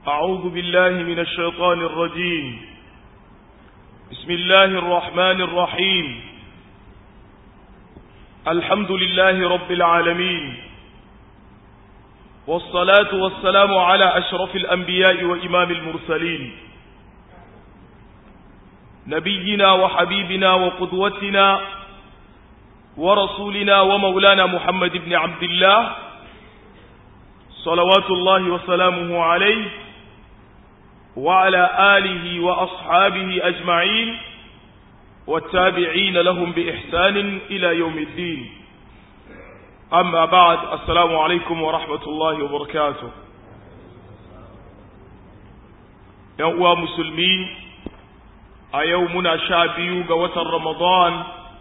أعوذ بالله من الشيطان الرجيم بسم الله الرحمن الرحيم الحمد لله رب العالمين والصلاة والسلام على أشرف الأنبياء وإمام المرسلين نبينا وحبيبنا وقدوتنا ورسولنا ومولانا محمد بن عبد الله صلوات الله وسلامه عليه وعلى آله وأصحابه أجمعين والتابعين لهم بإحسان إلى يوم الدين أما بعد السلام عليكم ورحمة الله وبركاته يا مسلمين أيومنا شابيو قوة رمضان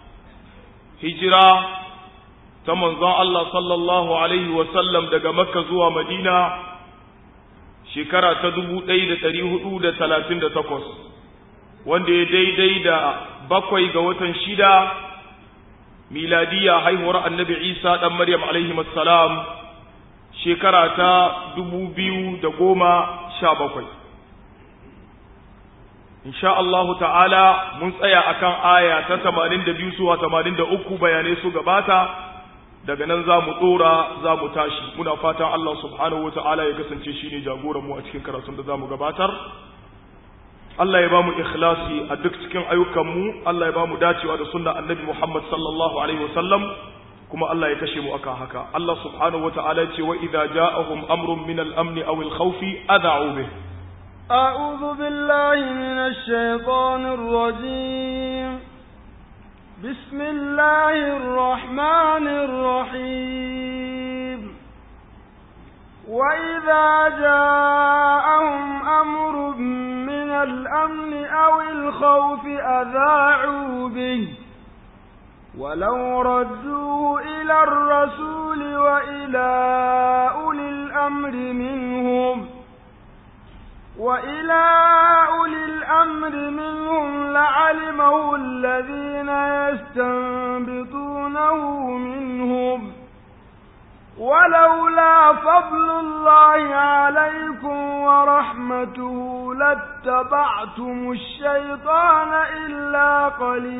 هجرة ta manzon Allah sallallahu Alaihi wasallam daga Makka zuwa Madina shekara ta dubu ɗaya da ɗari hudu da talatin da takwas wanda ya daidai da bakwai ga watan shida miladiya haihuwar annabi Isa ɗan Maryam alaihi salam shekara ta dubu biyu da goma sha bakwai. Insha Allahu ta'ala mun tsaya akan aya ta tamanin da biyu zuwa tamanin da uku bayanai su gabata daga nan za mu ɗora za mu tashi muna fatan Allah subhanahu wa ta'ala ya kasance shi ne jagoranmu a cikin karatun da za mu gabatar Allah ya ba mu ikhlasi a duk cikin ayyukanmu Allah ya ba mu dacewa da sunna annabi Muhammad sallallahu alaihi wa sallam kuma Allah ya kashe mu aka haka Allah subhanahu wa ta'ala ya ce wa idza ja'ahum amrun min al-amn aw al-khawfi adha'u bih أعوذ بالله من الشيطان الرجيم بسم الله الرحمن الرحيم وإذا جاءهم أمر من الأمن أو الخوف أذاعوا به ولو ردوه إلى الرسول وإلى أولي الأمر منهم وإلى أولي الأمر منهم لعلمه الذين يستنبطونه منهم ولولا فضل الله عليكم ورحمته لاتبعتم الشيطان إلا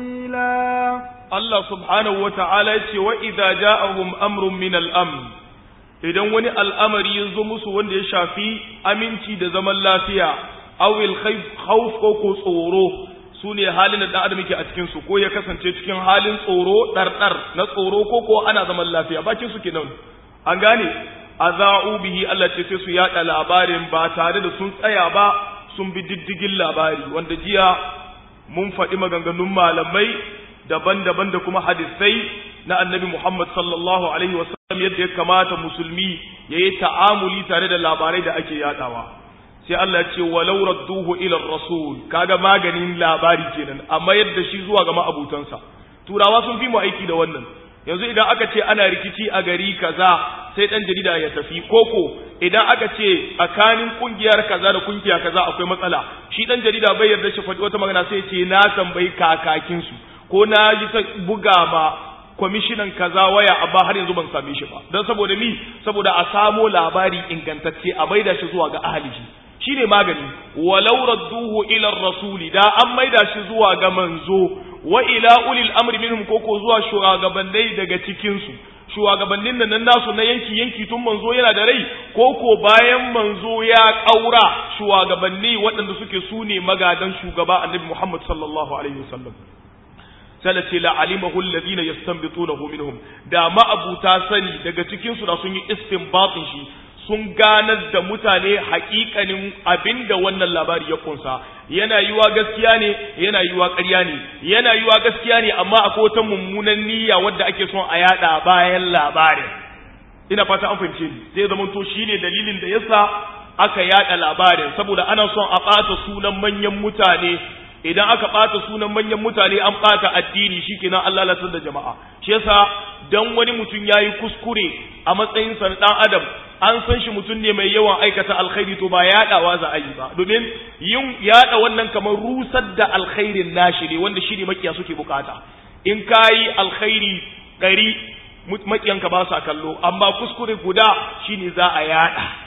قليلا الله سبحانه وتعالى وإذا جاءهم أمر من الأمن idan wani al'amari ya zo musu wanda ya shafi aminci da zaman lafiya awil khawf ko ko tsoro su ne halin da ɗan adam yake a cikin su ko ya kasance cikin halin tsoro ɗarɗar na tsoro ko ko ana zaman lafiya bakin su kenan an gane aza'u bihi Allah ce sai su yaɗa labarin ba tare da sun tsaya ba sun bi diddigin labari wanda jiya mun faɗi maganganun malamai daban-daban da kuma hadisai na annabi Muhammad sallallahu alaihi wasallam yadda ya kamata musulmi ya yi ta'amuli tare da labarai da ake yadawa sai Allah ce walau radduhu ila rasul kaga maganin labari kenan amma yadda shi zuwa ga ma'abutansa turawa sun fi mu aiki da wannan yanzu idan aka ce ana rikici a gari kaza sai dan jarida ya tafi koko idan aka ce tsakanin kungiyar kaza da kungiya kaza akwai matsala shi dan jarida bai yarda shi faɗi wata magana sai ce na tambayi kakakin su ko na ji ta buga ma kwamishinan kaza waya amma har yanzu ban same shi ba don saboda mi saboda a samo labari ingantacce a maida shi zuwa ga ahalihi shine magani walau radduhu ila rasuli da an maida shi zuwa ga manzo wa ila ulil amri minhum koko zuwa shugabannai daga cikin su shugabannin nan nasu na yanki yanki tun manzo yana da rai koko bayan manzo ya kaura shugabanni waɗanda suke sune magadan shugaba annabi Muhammad sallallahu alaihi wasallam salace la alimahu alladhina yastanbitunahu minhum da ma'abuta sani daga cikin su da sun yi istinbatin shi sun ganar da mutane haƙiƙanin abinda wannan labari ya kunsa yana yiwa gaskiya ne yana yiwa ƙarya ne yana yiwa gaskiya ne amma akwai wata mummunan niyya wadda ake son a yada bayan labarin ina fata an fahimce ni sai zama to shine dalilin da yasa aka yada labarin saboda ana son a ɓata sunan manyan mutane idan aka ɓata sunan manyan mutane an ɓata addini shikenan Allah latar da jama'a shi yasa dan wani mutum yayi kuskure a matsayin sa dan adam an san shi mutum ne mai yawan aikata alkhairi to ba yaɗawa za a yi ba domin yin yaɗa wannan kamar rusar da alkhairin nashi ne wanda shi ne makiya suke bukata in kayi alkhairi ɗari makiyanka ba sa kallo amma kuskure guda shine za a yaɗa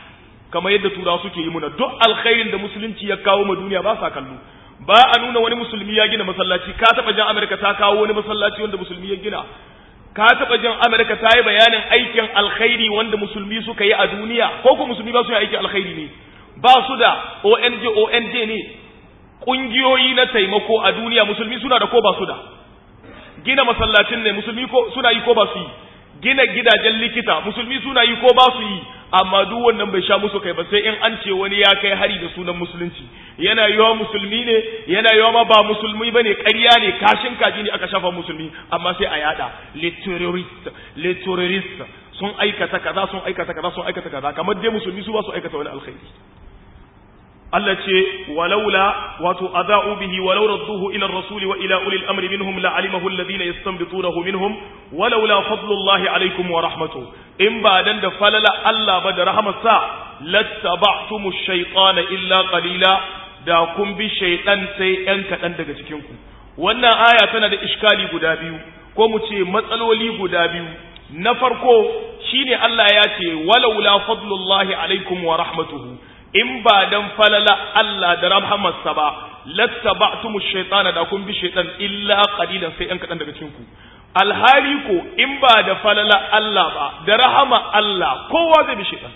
kamar yadda turawa suke yi muna duk alkhairin da musulunci ya kawo ma duniya ba sa kallo ba a nuna wani musulmi ya gina masallaci ka taba jan Amerika ta kawo wani masallaci wanda musulmi ya gina ka taba jan Amerika ta yi bayanin aikin alkhairi wanda musulmi suka yi a duniya ko ko musulmi ba su yi aikin alkhairi ne ba su da ONG ONG ne kungiyoyi na taimako a duniya musulmi suna da ko ba su da gina masallacin ne musulmi ko suna yi ko ba su yi gina gidajen likita musulmi suna yi ko ba su yi amma duk wannan bai sha musu kai ba sai in an ce wani ya kai hari da sunan musulunci yana yiwa musulmi ne yana yiwa ma ba musulmi bane ƙarya ne kashin kaji ne aka shafa musulmi amma sai a yada le terrorist le terrorist sun aikata kaza sun aikata kaza sun aikata kaza kamar dai musulmi su ba su aikata wani alkhairi Allah ce walaula wato adau bihi walau radduhu ila ar-rasuli wa ila ulil amri minhum la'alimahu alladhina yastanbitunahu minhum walaula fadlullahi alaykum wa rahmatuhu in ba dan da falala Allah ba da rahmatsa lattaba'tumu ash-shaytana illa qalila da kun bi shaytan sai yan kadan daga cikin ku wannan aya tana da iskali guda biyu ko mu ce matsaloli guda biyu na farko shine Allah ya ce walaula fadlullahi alaykum wa rahmatuhu in ba dan falala Allah da rahmarsa ba lattaba'tumu ash-shaytana da kun bi shaytan illa qalilan sai yan kadan daga cikin ku alhali ko in ba da falala Allah ba da rahama Allah kowa zai bi shaytan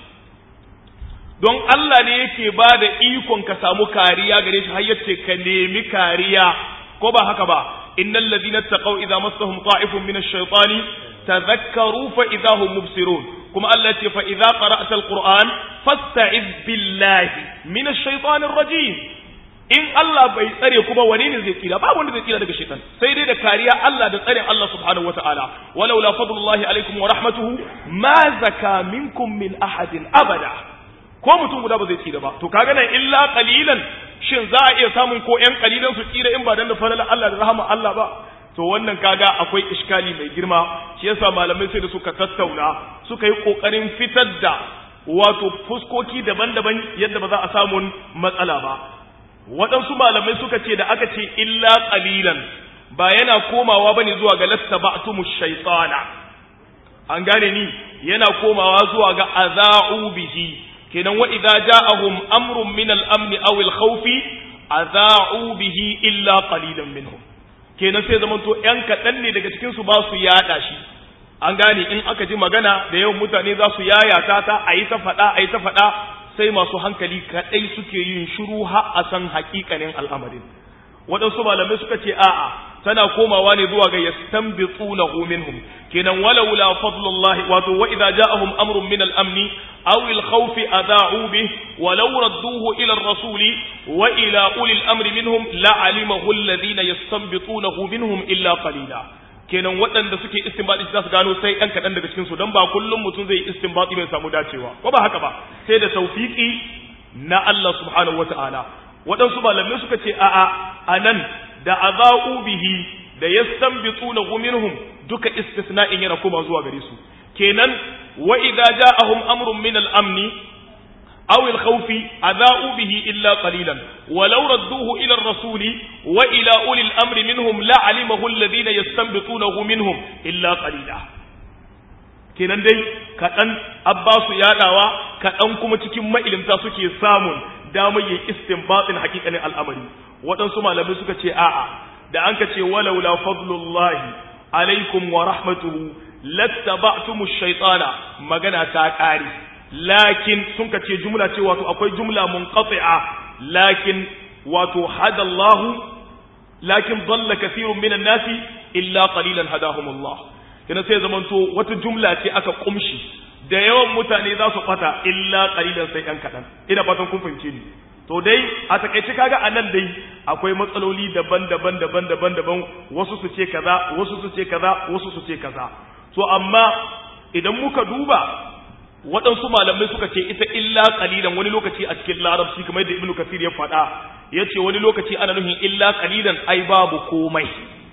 don Allah ne yake ba da ikon ka samu kariya gare shi har yace ka nemi kariya ko ba haka ba innal ladina taqaw idza massahum ta'ifun min ash-shaytani tadhakkaru fa idza hum mubsirun kuma Allah ce fa idza qara'ta al-qur'an fasta'iz billahi min ash-shaytanir rajim in Allah bai tsare kuma wani ne zai tsira babu wanda zai tsira daga shaitan sai dai da kariya Allah da tsare Allah subhanahu wataala walaula fadlullahi alaikum wa rahmatuhu ma zaka minkum min ahadin abada ko mutum guda ba zai tsira ba to kaga nan illa qalilan shin za a iya samun ko ƴan qalilan su tsira in ba dan da falalan Allah da rahama Allah ba to wannan kaga akwai iskali mai girma shi yasa malamai sai da suka tattauna suka yi kokarin fitar da wato fuskoki daban-daban yadda ba za a samu matsala ba waɗansu malamai suka ce da aka ce illa qalilan ba yana komawa bane zuwa ga lattaba'tumu shaytana an gane ni yana komawa zuwa ga aza'u bihi kenan wa idza ja'ahum amrun min al-amn aw al-khawf aza'u bihi illa qalilan minhum kenan sai zaman to yan kaɗan ne daga cikin su ba su yada shi an gane in aka ji magana da yawan mutane za su yayata ta a yi ta faɗa a yi ta faɗa sai masu hankali kaɗai suke yin shiru har a san haƙiƙanin al'amarin waɗansu malamai suka ce a'a tana komawa ne zuwa ga yastanbitunahu minhum kenan walaula fadlullahi wato wa idza ja'ahum amrun min al-amni aw al-khawfi adha'u bih walau radduhu ila ar-rasuli wa ila ulil amri minhum la'alimahu alladhina yastanbitunahu minhum illa qalila kenan waɗanda suke istinbati za su gano sai ɗan kaɗan daga cikin su don ba kullum mutum zai istinbati bai samu dacewa ko ba haka ba sai da tawfiki na Allah subhanahu wata'ala waɗansu malamai suka ce a'a anan da azau bihi da yastanbituna minhum duka istisna'in yana koma zuwa gare su kenan wa idza ja'ahum amrun min al-amni أو الخوف أذاؤوا به إلا قليلا ولو ردوه إلى الرسول وإلى أولي الأمر منهم لعلمه الذين يستنبطونه منهم إلا قليلا kenan dai kaɗan abbasu yaɗawa kaɗan kuma cikin ma'ilimta suke samun damar yin istinbatin hakikanin al'amari waɗansu malamai suka ce a'a da an ka ce walaula fadlullahi alaikum wa rahmatuhu lattaba'tumu shaytana magana ta ƙare lakin sun ka ce jumla ce wato akwai jumla munqati'a lakin wato hadallahu lakin dalla kathirun minan nasi illa qalilan hadahumullah kina sai zamanto wata jumla ce aka kumshi da yawan mutane za su fata illa qalilan sai ɗan kaɗan ina fatan kun fahimce ni to dai a takaice kaga anan dai akwai matsaloli daban-daban daban-daban daban wasu su ce kaza wasu su ce kaza wasu su ce kaza to amma idan muka duba waɗansu malamai suka ce ita illa qalilan wani lokaci a cikin larabci kamar yadda ibnu kasir ya faɗa yace wani lokaci ana nufin illa qalilan ai babu komai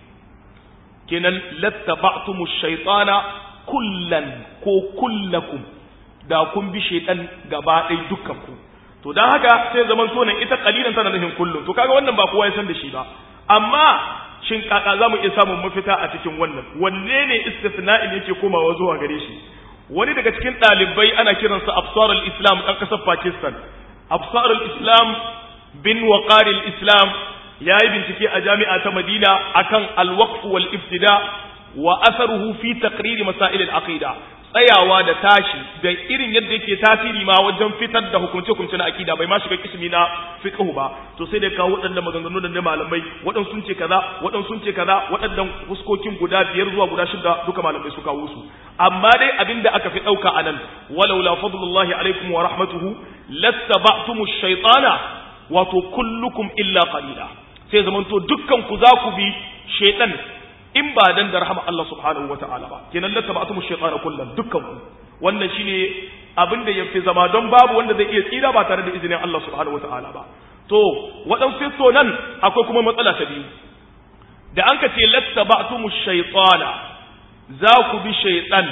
kenan lattaba'tumu shaytana kullan ko kullakum da kun bi shaytan gaba ɗaya dukkan ku to dan haka sai zaman to nan ita qalilan tana nufin kullun to kaga wannan ba kowa ya san da shi ba amma shin kaka zamu iya samun mafita a cikin wannan wanne ne istisna'in yake komawa zuwa gare shi wani daga cikin ɗalibai ana kiransa absar al-islam ɗan ƙasar pakistan absar al-islam bin waqar al-islam ya yi bincike a jami'a ta madina akan al-waqf wal ibtida wa asaruhu fi taqrir masail al-aqida tsayawa da tashi da irin yadda yake tasiri ma wajen fitar da hukunce-hukunce na akida bai ma shiga kismi na fiqhu ba to sai da kawo waɗanda maganganu da na malamai waɗansu sun ce kaza waɗansu sun ce kaza waɗannan fuskokin guda biyar zuwa guda shida duka malamai su kawo su amma dai abinda aka fi ɗauka a nan walau la fadlullahi alaikum wa rahmatuhu lattaba'tumu shaytana wato kullukum illa qalila sai zamanto dukkan ku za ku bi shaytan in ba dan da rahama Allah subhanahu wa ta'ala ba kenan la tabatumu shaytana kullum dukkan ku wannan shine abin da yafi zama don babu wanda zai iya tsira ba tare da izinin Allah subhanahu wa ta'ala ba to wadan fito nan akwai kuma matsala ta biyu da an ka ce la tabatumu shaytana za ku bi shaytan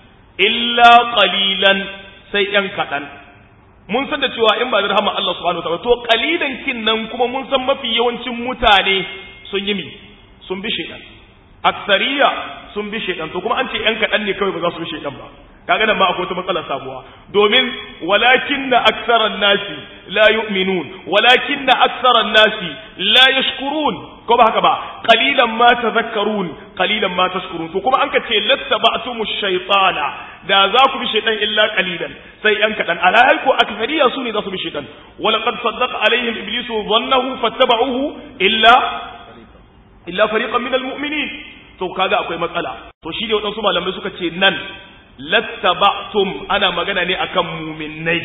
illa qalilan sai yan kadan mun san da cewa in ba da rahama Allah subhanahu wa ta'ala to qalilan kin nan kuma mun san mafi yawancin mutane sun yi mi sun bi shaytan aksariya sun bi shaidan to kuma an ce yan kaɗan ne kawai ba za su bi shaidan ba kaga nan ma akwai wata matsala sabuwa domin walakin na aksaran nasi la yu'minun walakin na aksaran nasi la yashkurun ko ba haka ba qalilan ma tadhakkarun qalilan ma tashkurun to kuma an ka ce lattaba'tumu shaytana da za ku bi shaidan illa qalilan sai yan kaɗan alhal ko aksariya su ne za su bi shaidan walaqad saddaqa alaihim iblisu dhannahu fattaba'uhu illa illa fariqan minal mu'minin to kaga akwai matsala to shi ne waɗansu malamai suka ce nan lattaba'tum ana magana ne akan mu'minnai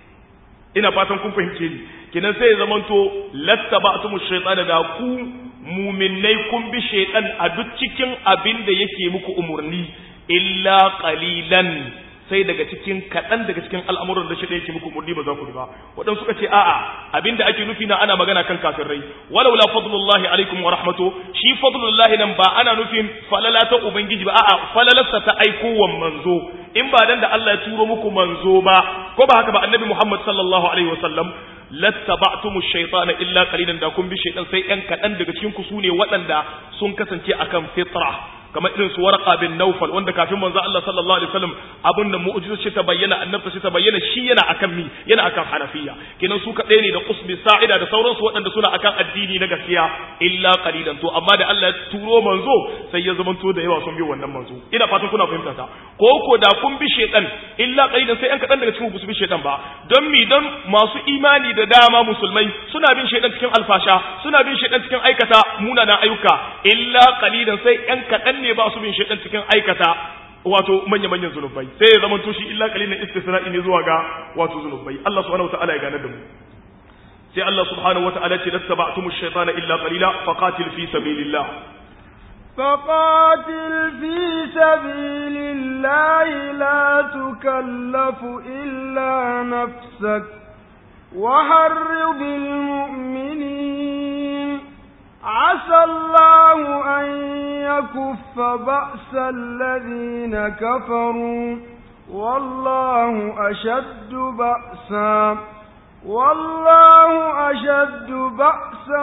ina fatan kun fahimce ni kinan sai ya zamanto lattaba'tum shaytana da ku mu'minnai kun bi shaytan a duk cikin abin da yake muku umurni illa qalilan sai daga cikin kaɗan daga cikin al'amuran da shi ɗaya ke muku murni ba za ku ba waɗansu suka ce a'a abinda ake nufi na ana magana kan kafirai walau la fadlullahi alaikum wa rahmato shi fadlullahi nan ba ana nufin falala ta ubangiji ba a'a falalarsa ta aiko wa manzo in ba dan da Allah ya turo muku manzo ba ko ba haka ba annabi Muhammad sallallahu alaihi wasallam lattaba'tumu shaytana illa qalilan da kun bi shaytan sai ɗan kaɗan daga cikin ku sune waɗanda sun kasance akan fitra kamar irin su warqa bin naufal wanda kafin manzo Allah sallallahu alaihi wasallam abin da mu'jiza shi ta bayyana annabta shi ta bayyana shi yana akan mi yana akan hanafiya kenan su kadai ne da qusbi sa'ida da sauransu waɗanda suna akan addini na gaskiya illa qalilan to amma da Allah ya turo manzo sai ya zamanto da yawa sun bi wannan manzo ina fatan kuna fahimta ta ko ko da kun bi shaytan illa qalilan sai an kadan daga cikin ku su bi shaytan ba don mi don masu imani da dama musulmai suna bin shaytan cikin alfasha suna bin shaytan cikin aikata munanan ayyuka illa qalilan sai yan kadan ne ba su bin shaitan cikin aikata wato manya-manyan zunubai sai ya zama tushi illa kalilin istisna'i ne zuwa ga wato zunubai Allah subhanahu wata'ala ya gane da mu sai Allah subhanahu wata'ala ce lattaba'tumu shaytana illa qalila faqatil fi sabilillah فقاتل في سبيل الله لا تكلف إلا نفسك وحرض المؤمنين عسى الله أن يكف بأس الذين كفروا والله أشد بأسا والله أشد بأسا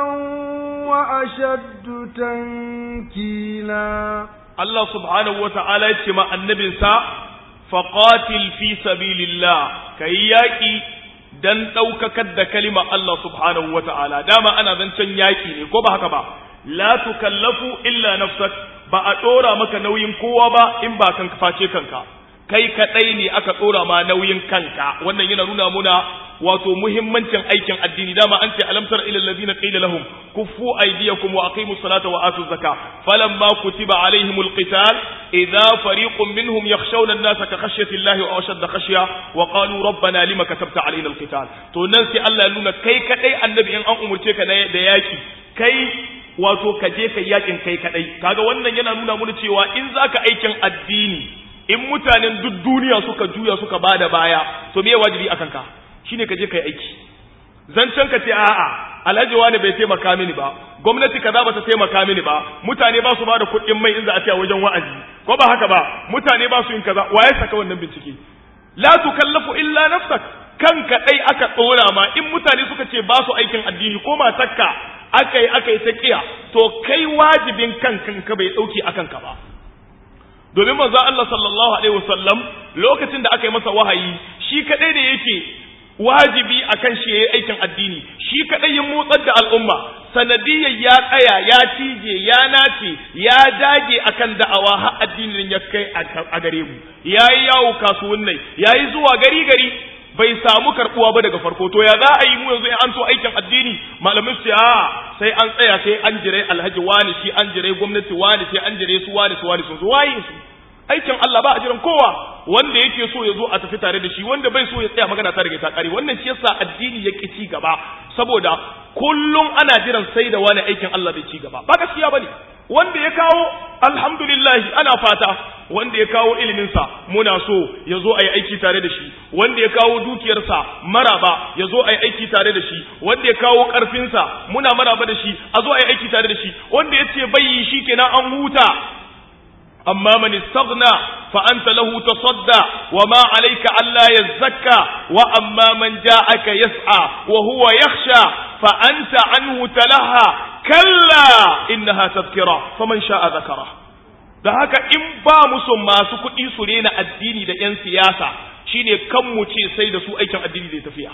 وأشد تنكيلا الله سبحانه وتعالى يتمع النبي سا فقاتل في سبيل الله كي يأتي dan ɗaukakar da kalima Allah subhanahu wa ta'ala, dama ana zancen yaƙi ne, ko ba haka ba, la tukallafu illa nafsak ba a ɗora maka nauyin kowa ba in ba kan face kanka, kai kaɗai ne aka ɗora ma nauyin kanka, wannan yana nuna muna wato muhimmancin aikin addini dama an ce alamtar ila allazina qila lahum kuffu aydiyakum wa aqimus salata wa atuz zaka falamma kutiba alaihimul qital idza fariqun minhum yakhshawna an-nasa ka khashyati llahi wa ashadda khashya wa qalu rabbana lima katabta alaina al-qital to nan sai Allah ya nuna kai kadai annabi in an umurce ka da yaki kai wato ka je kai yakin kai kadai kaga wannan yana nuna mana cewa in zaka aikin addini in mutanen duk duniya suka juya suka bada baya to me wajibi akan ka shine ka je kai aiki zancen ka ce a'a alhaji wani bai taimaka mini ba gwamnati kaza ba ta taimaka mini ba mutane ba su ba da kuɗin mai in za a ce a wajen wa'azi ko ba haka ba mutane ba su yin kaza waye saka wannan bincike la tukallafu illa nafsak kanka dai aka tsora ma in mutane suka ce ba su aikin addini ko matakka aka yi aka yi ta kiya to kai wajibin kan kanka bai dauke akan ka ba domin manzo Allah sallallahu alaihi wasallam lokacin da aka yi masa wahayi shi kadai da yake wajibi akan shi yayi aikin addini shi kadai ya motsar da al'umma sanadiyyar ya tsaya ya cije ya nace ya dage akan da'awa har addinin ya kai a gare mu yayi yawo kasuwannai yayi zuwa gari gari bai samu karbuwa ba daga farko to ya za a yi mu yanzu in an so aikin addini malamin su a sai an tsaya sai an jire alhaji wani shi an jire gwamnati wani sai an jire su wani su wani sun zo waye su aikin Allah ba a jiran kowa wanda yake so ya zo a tafi tare da shi wanda bai so ya tsaya magana ta daga ta kare wannan shi yasa addini ya ki ci gaba saboda kullum ana jiran sai da wani aikin Allah bai ci gaba ba gaskiya bane wanda ya kawo alhamdulillah ana fata wanda ya kawo iliminsa muna so ya zo a yi aiki tare da shi wanda ya kawo dukiyarsa maraba ya zo a yi aiki tare da shi wanda ya kawo ƙarfinsa muna maraba da shi a zo a yi aiki tare da shi wanda ya ce bai yi shi kenan an huta amma man istaghna fa anta lahu tasadda wa ma alayka alla yazakka wa amma man ja'aka yas'a wa huwa yakhsha fa anta anhu talaha kalla innaha tadhkira faman sha'a dhakara da haka in ba musu masu kuɗi su rena addini da yan siyasa shine kan mu ce sai da su aikin addini zai tafiya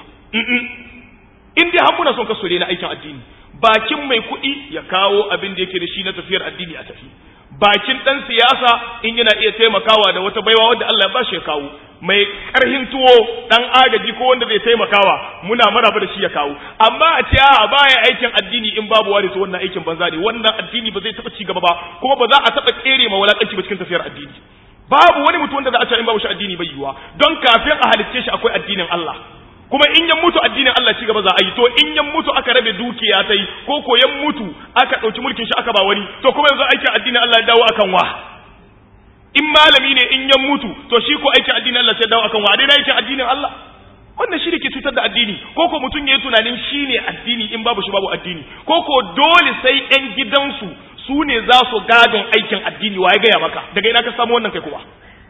in dai har muna son ka su rena aikin addini bakin mai kuɗi ya kawo abin da yake da shi na tafiyar addini a tafi bakin ɗan siyasa in yana iya taimakawa da wata baiwa wadda Allah ya bashi ya kawo mai karhin tuwo ɗan agaji ko wanda zai taimakawa muna maraba da shi ya kawo amma a ce a baya aikin addini in babu wari to wannan aikin banza ne wannan addini ba zai taɓa ci gaba ba kuma ba za a taɓa kere ma wulaƙanci ba cikin tafiyar addini babu wani mutum wanda za a ce in babu shi addini bai yiwuwa don kafin a halicce shi akwai addinin Allah kuma in yan mutu addinin Allah ci gaba za a yi to in yan mutu aka rabe dukiya ta yi ko ko yan mutu aka ɗauki mulkin shi aka ba wani to kuma yanzu aikin addinin Allah ya dawo akan wa in malami ne in yan mutu to shi ko aikin addinin Allah sai dawo akan wa dai na aikin addinin Allah wannan shi ne ke cutar da addini ko ko mutum ya yi tunanin shi ne addini in babu shi babu addini ko ko dole sai yan gidansu su ne za su gadon aikin addini wa ya gaya maka daga ina ka samu wannan kai kuma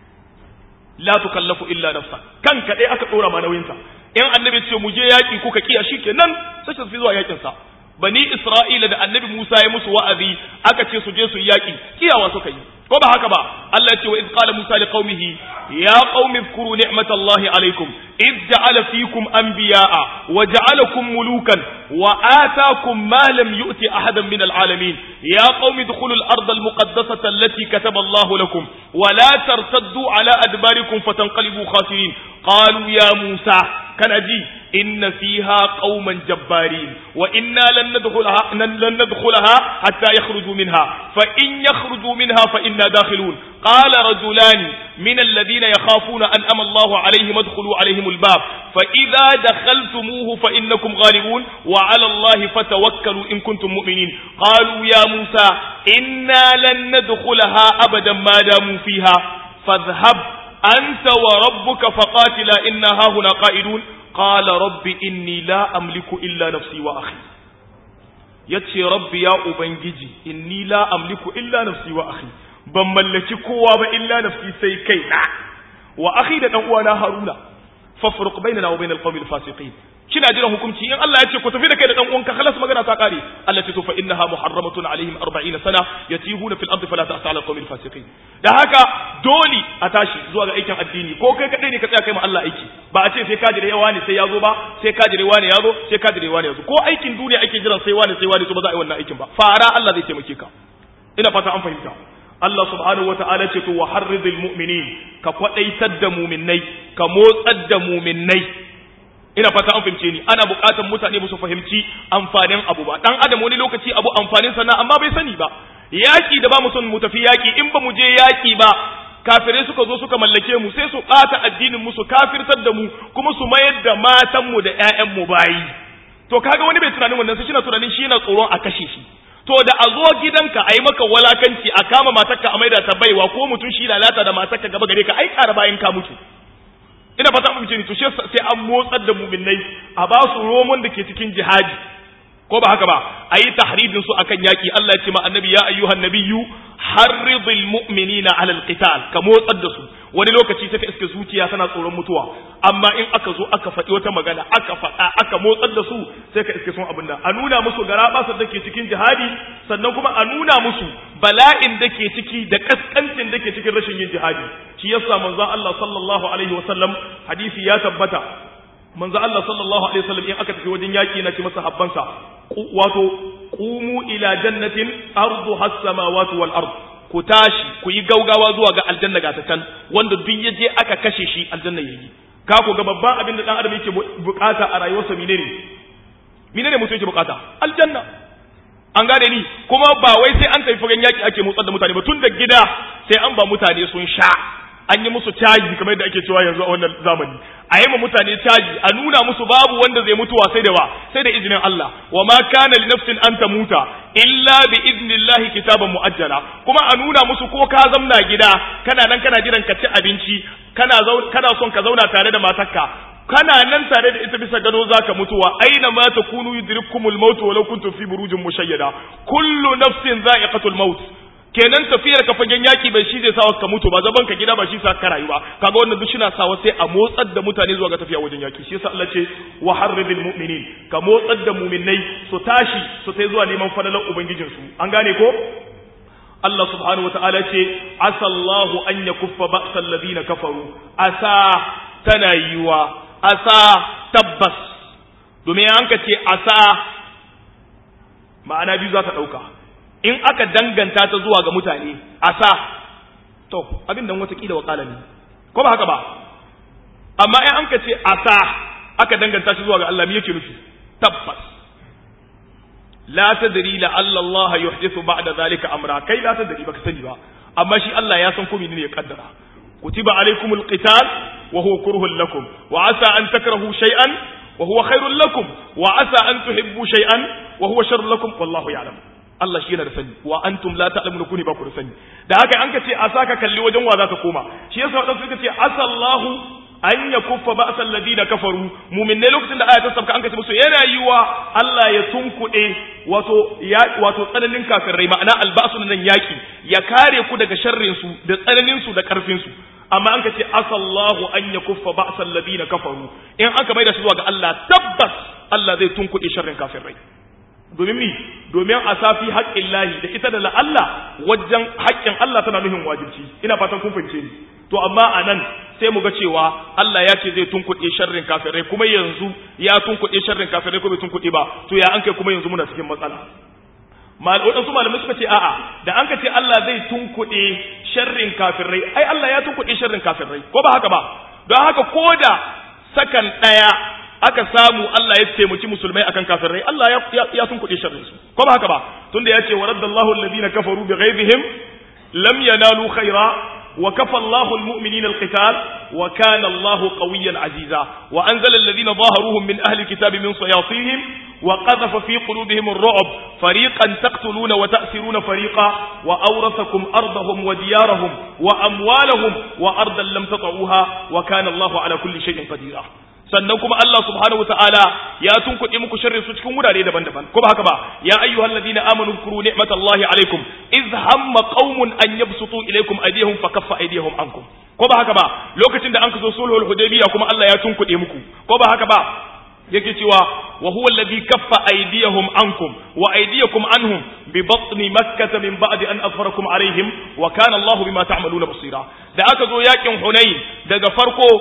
la tukallafu illa nafsa kanka dai aka dora ma nauyinka in annabi ce mu je yaki kuka kiya shikenan sai su fi zuwa yakin sa bani isra'ila da annabi Musa ya musu wa'azi aka ce su je su yaki kiyawa suka yi ko ba haka ba Allah ya ce wa iz qala Musa li qaumihi ya qaumi zkuru ni'matallahi alaykum iz ja'ala fikum anbiya'a wa ja'alakum mulukan wa ataakum ma lam yu'ti ahadan min al'alamin ya qaumi dkhulu al-ardha al-muqaddasata allati kataba Allahu lakum wa la tartaddu ala adbarikum fatanqalibu khasirin qalu ya Musa kana ji inna fiha qauman jabbarin wa inna lan nadkhulaha lan nadkhulaha hatta yakhruju minha fa in yakhruju minha fa inna dakhilun qala rajulani min alladhina yakhafuna an ama Allahu alayhim adkhulu alayhim albab fa idha dakhaltumuhu fa innakum ghalibun wa ala Allahi fatawakkalu in kuntum mu'minin qalu ya Musa inna lan nadkhulaha abadan ma damu fiha fadhhab anta wa rabbuka faqatila inna hahuna qa'idun qala rabbi inni la amliku illa nafsi wa akhi yace rabbi ya ubangiji inni la amliku illa nafsi wa akhi ban mallaki kowa ba illa nafsi sai kai na wa akhi da dan uwana haruna fafruq bainana wa bainal qawmil fasiqin kina jiran hukunci in Allah ya ce ku tafi da kai da dan uwanka khalas magana ta kare Allah ce to fa innaha muharramatun alaihim 40 sana yatihuna fil ardi fala ta'sa ala qawmil fasiqin da haka dole a tashi zuwa ga aikin addini ko kai kadai ne ka tsaya kai ma Allah aiki ba a ce sai ka jire yawa ne sai ya zo ba sai ka jire wani ya zo sai ka jire wani ya zo ko aikin duniya ake jiran sai wani sai wani to ba za a yi wannan aikin ba fara Allah zai taimake ka ina fata an fahimta Allah subhanahu wa ta'ala ce to wa harridil mu'minin ka kwadaitar da mu'minnai ka motsar da mu'minnai ina fata an fahimce ni ana buƙatar mutane su fahimci amfanin abu ba dan adam wani lokaci abu amfanin sa na amma bai sani ba yaki da ba mu son mu tafi yaki in ba mu je yaki ba kafirai suka zo suka mallake mu sai su ɓata addinin mu su kafirtar da mu kuma su mayar da matan mu da ƴaƴan mu bayi to kaga wani bai tunanin wannan sai shi na tunanin shi yana tsoron a kashe shi to da a zo gidanka a yi maka walakanci a kama matarka a maida ta baiwa ko mutum shi lalata da matarka gaba gare ka ai ƙara bayan ka mutu ina fata mu ni to sai an motsar da mu'minnai a ba su romon da ke cikin jihadi ko ba haka ba a yi tahridin su akan yaki Allah ya ce ma annabi ya ayyuhan nabiyyu harridil mu'minina ala alqital ka motsar da su wani lokaci sai ka iske zuciya tana tsoron mutuwa amma in aka zo aka faɗi wata magana aka faɗa aka motsar da su sai ka iske sun abin nan a nuna musu garabasar da ke cikin jihadi sannan kuma a nuna musu bala'in da ke ciki da kaskancin da ke cikin rashin yin jihadi shi yasa manzon Allah sallallahu alaihi wasallam hadisi ya tabbata manzo Allah sallallahu alaihi wasallam in aka tafi wajen yaki na ce masa habbansa wato qumu ila jannatin arduha as-samawati wal ard ku tashi ku yi gaugawa zuwa ga aljanna ga ta can wanda duk yaje aka kashe shi aljanna yayi ka ku ga babban abin da dan adam yake bukata a rayuwarsa menene menene mutum yake bukata aljanna an gane ni kuma ba wai sai an tafi fagen yaki ake motsar da mutane ba tun da gida sai an ba mutane sun sha an yi musu caji kamar yadda ake cewa yanzu a wannan zamani a yi ma mutane caji a nuna musu babu wanda zai mutuwa sai da ba sai da izinin Allah wa ma kana li nafsin an tamuta illa bi idnillahi kitaban muajjala kuma a nuna musu ko ka zamna gida kana nan kana jiran ka ci abinci kana kana son ka zauna tare da matarka kana nan tare da ita bisa gado zaka mutuwa aina ma takunu yudrikumul maut walau kuntum fi burujin mushayyada kullu nafsin za'iqatul maut kenan tafiyar ka fagen yaki bai shi zai sawa ka mutu ba zaban ka gida ba shi sa ka rayu ba kaga wannan duk shina sawa sai a motsar da mutane zuwa ga tafiya wajen yaki shi yasa Allah ce wa harribil mu'minin ka motsar da mu'minai su tashi su sai zuwa neman falalar ubangijin su an gane ko Allah subhanahu wataala ce asallahu an yakuffa ba'sal ladina kafaru asa tana yiwa asa tabbas domin an ka ce asa ma'ana biyu za ta ɗauka in aka danganta ta zuwa ga mutane asa to abin da watakila wa ne ko ba haka ba amma in an ka ce asa aka danganta shi zuwa ga Allah me yake nufi tabbas la tadri la Allah yuhdithu ba'da zalika amra kai la tadri baka sani ba amma shi Allah ya san ko menene ya kaddara kutiba alaykumul qital wa huwa kurhun lakum wa asa an takrahu shay'an wa huwa khairul lakum wa asa an tuhibbu shay'an wa huwa sharrun lakum wallahu ya'lam Allah shi yana da sani wa antum la ta'lamuna kuni ba ku da sani da haka an ka ce a saka kalli wajen wa zaka koma shi yasa wadansu suka ce asallahu an yakuffa ba'sal ladina kafaru mu'minne lokacin da aya ta sabka an ka ce musu yana yiwa Allah ya tunkuɗe wato ya wato tsananin kafirai ma'ana albasu nan yaki ya kare ku daga sharrin su da tsananin su da karfin su amma an ka ce asallahu an yakuffa ba'sal ladina kafaru in aka maida shi zuwa ga Allah tabbas Allah zai tunkuɗe sharrin kafirai domin mi domin a safi haƙƙin lahi da ita da la'alla wajen haƙƙin Allah tana nuhin wajibci ina fatan kun fahimce ni to amma a nan sai mu ga cewa Allah ya ce zai tunkuɗe sharrin kafirai kuma yanzu ya tunkuɗe sharrin kafirai ko bai tunkuɗe ba to ya an kai kuma yanzu muna cikin matsala waɗansu malamai suka ce a'a da an ka ce Allah zai tunkuɗe sharrin kafirai ai Allah ya tunkuɗe sharrin kafirai ko ba haka ba don haka ko da sakan ɗaya aka samu Allah ya taimaki musulmai akan kafirai Allah ya ya sun kuɗe sharrin su ko ba haka ba tunda yace waraddallahu alladhina kafaru bighayrihim lam yanalu khaira wa kafa Allahu almu'minina alqital wa kana Allahu qawiyyan aziza wa anzala alladhina zaharuhum min ahli alkitabi min sayasihim wa qadhafa fi qulubihim ar-ru'b fariqan taqtuluna wa ta'siruna fariqa wa awrathakum ardahum wa diyarahum wa amwalahum wa ardan lam tata'uha wa kana Allahu ala kulli shay'in qadira sannan kuma Allah subhanahu wataala ya tunkuɗe muku sharrin su cikin wurare daban-daban ko ba haka ba ya ayyuhal ladina amanu kuru ni'matallahi alaikum iz hamma qaumun an yabsutu ilaykum aydihim fakaffa aydihim ankum ko ba haka ba lokacin da an kaso sulhul hudaybiya kuma Allah ya tunkuɗe muku ko ba haka ba yake cewa wa huwa alladhi kaffa aydiyahum ankum wa aydiyakum anhum bi batni makkah min ba'di an azfarakum alaihim wa kana Allahu bima ta'maluna basira da aka zo yakin hunain daga farko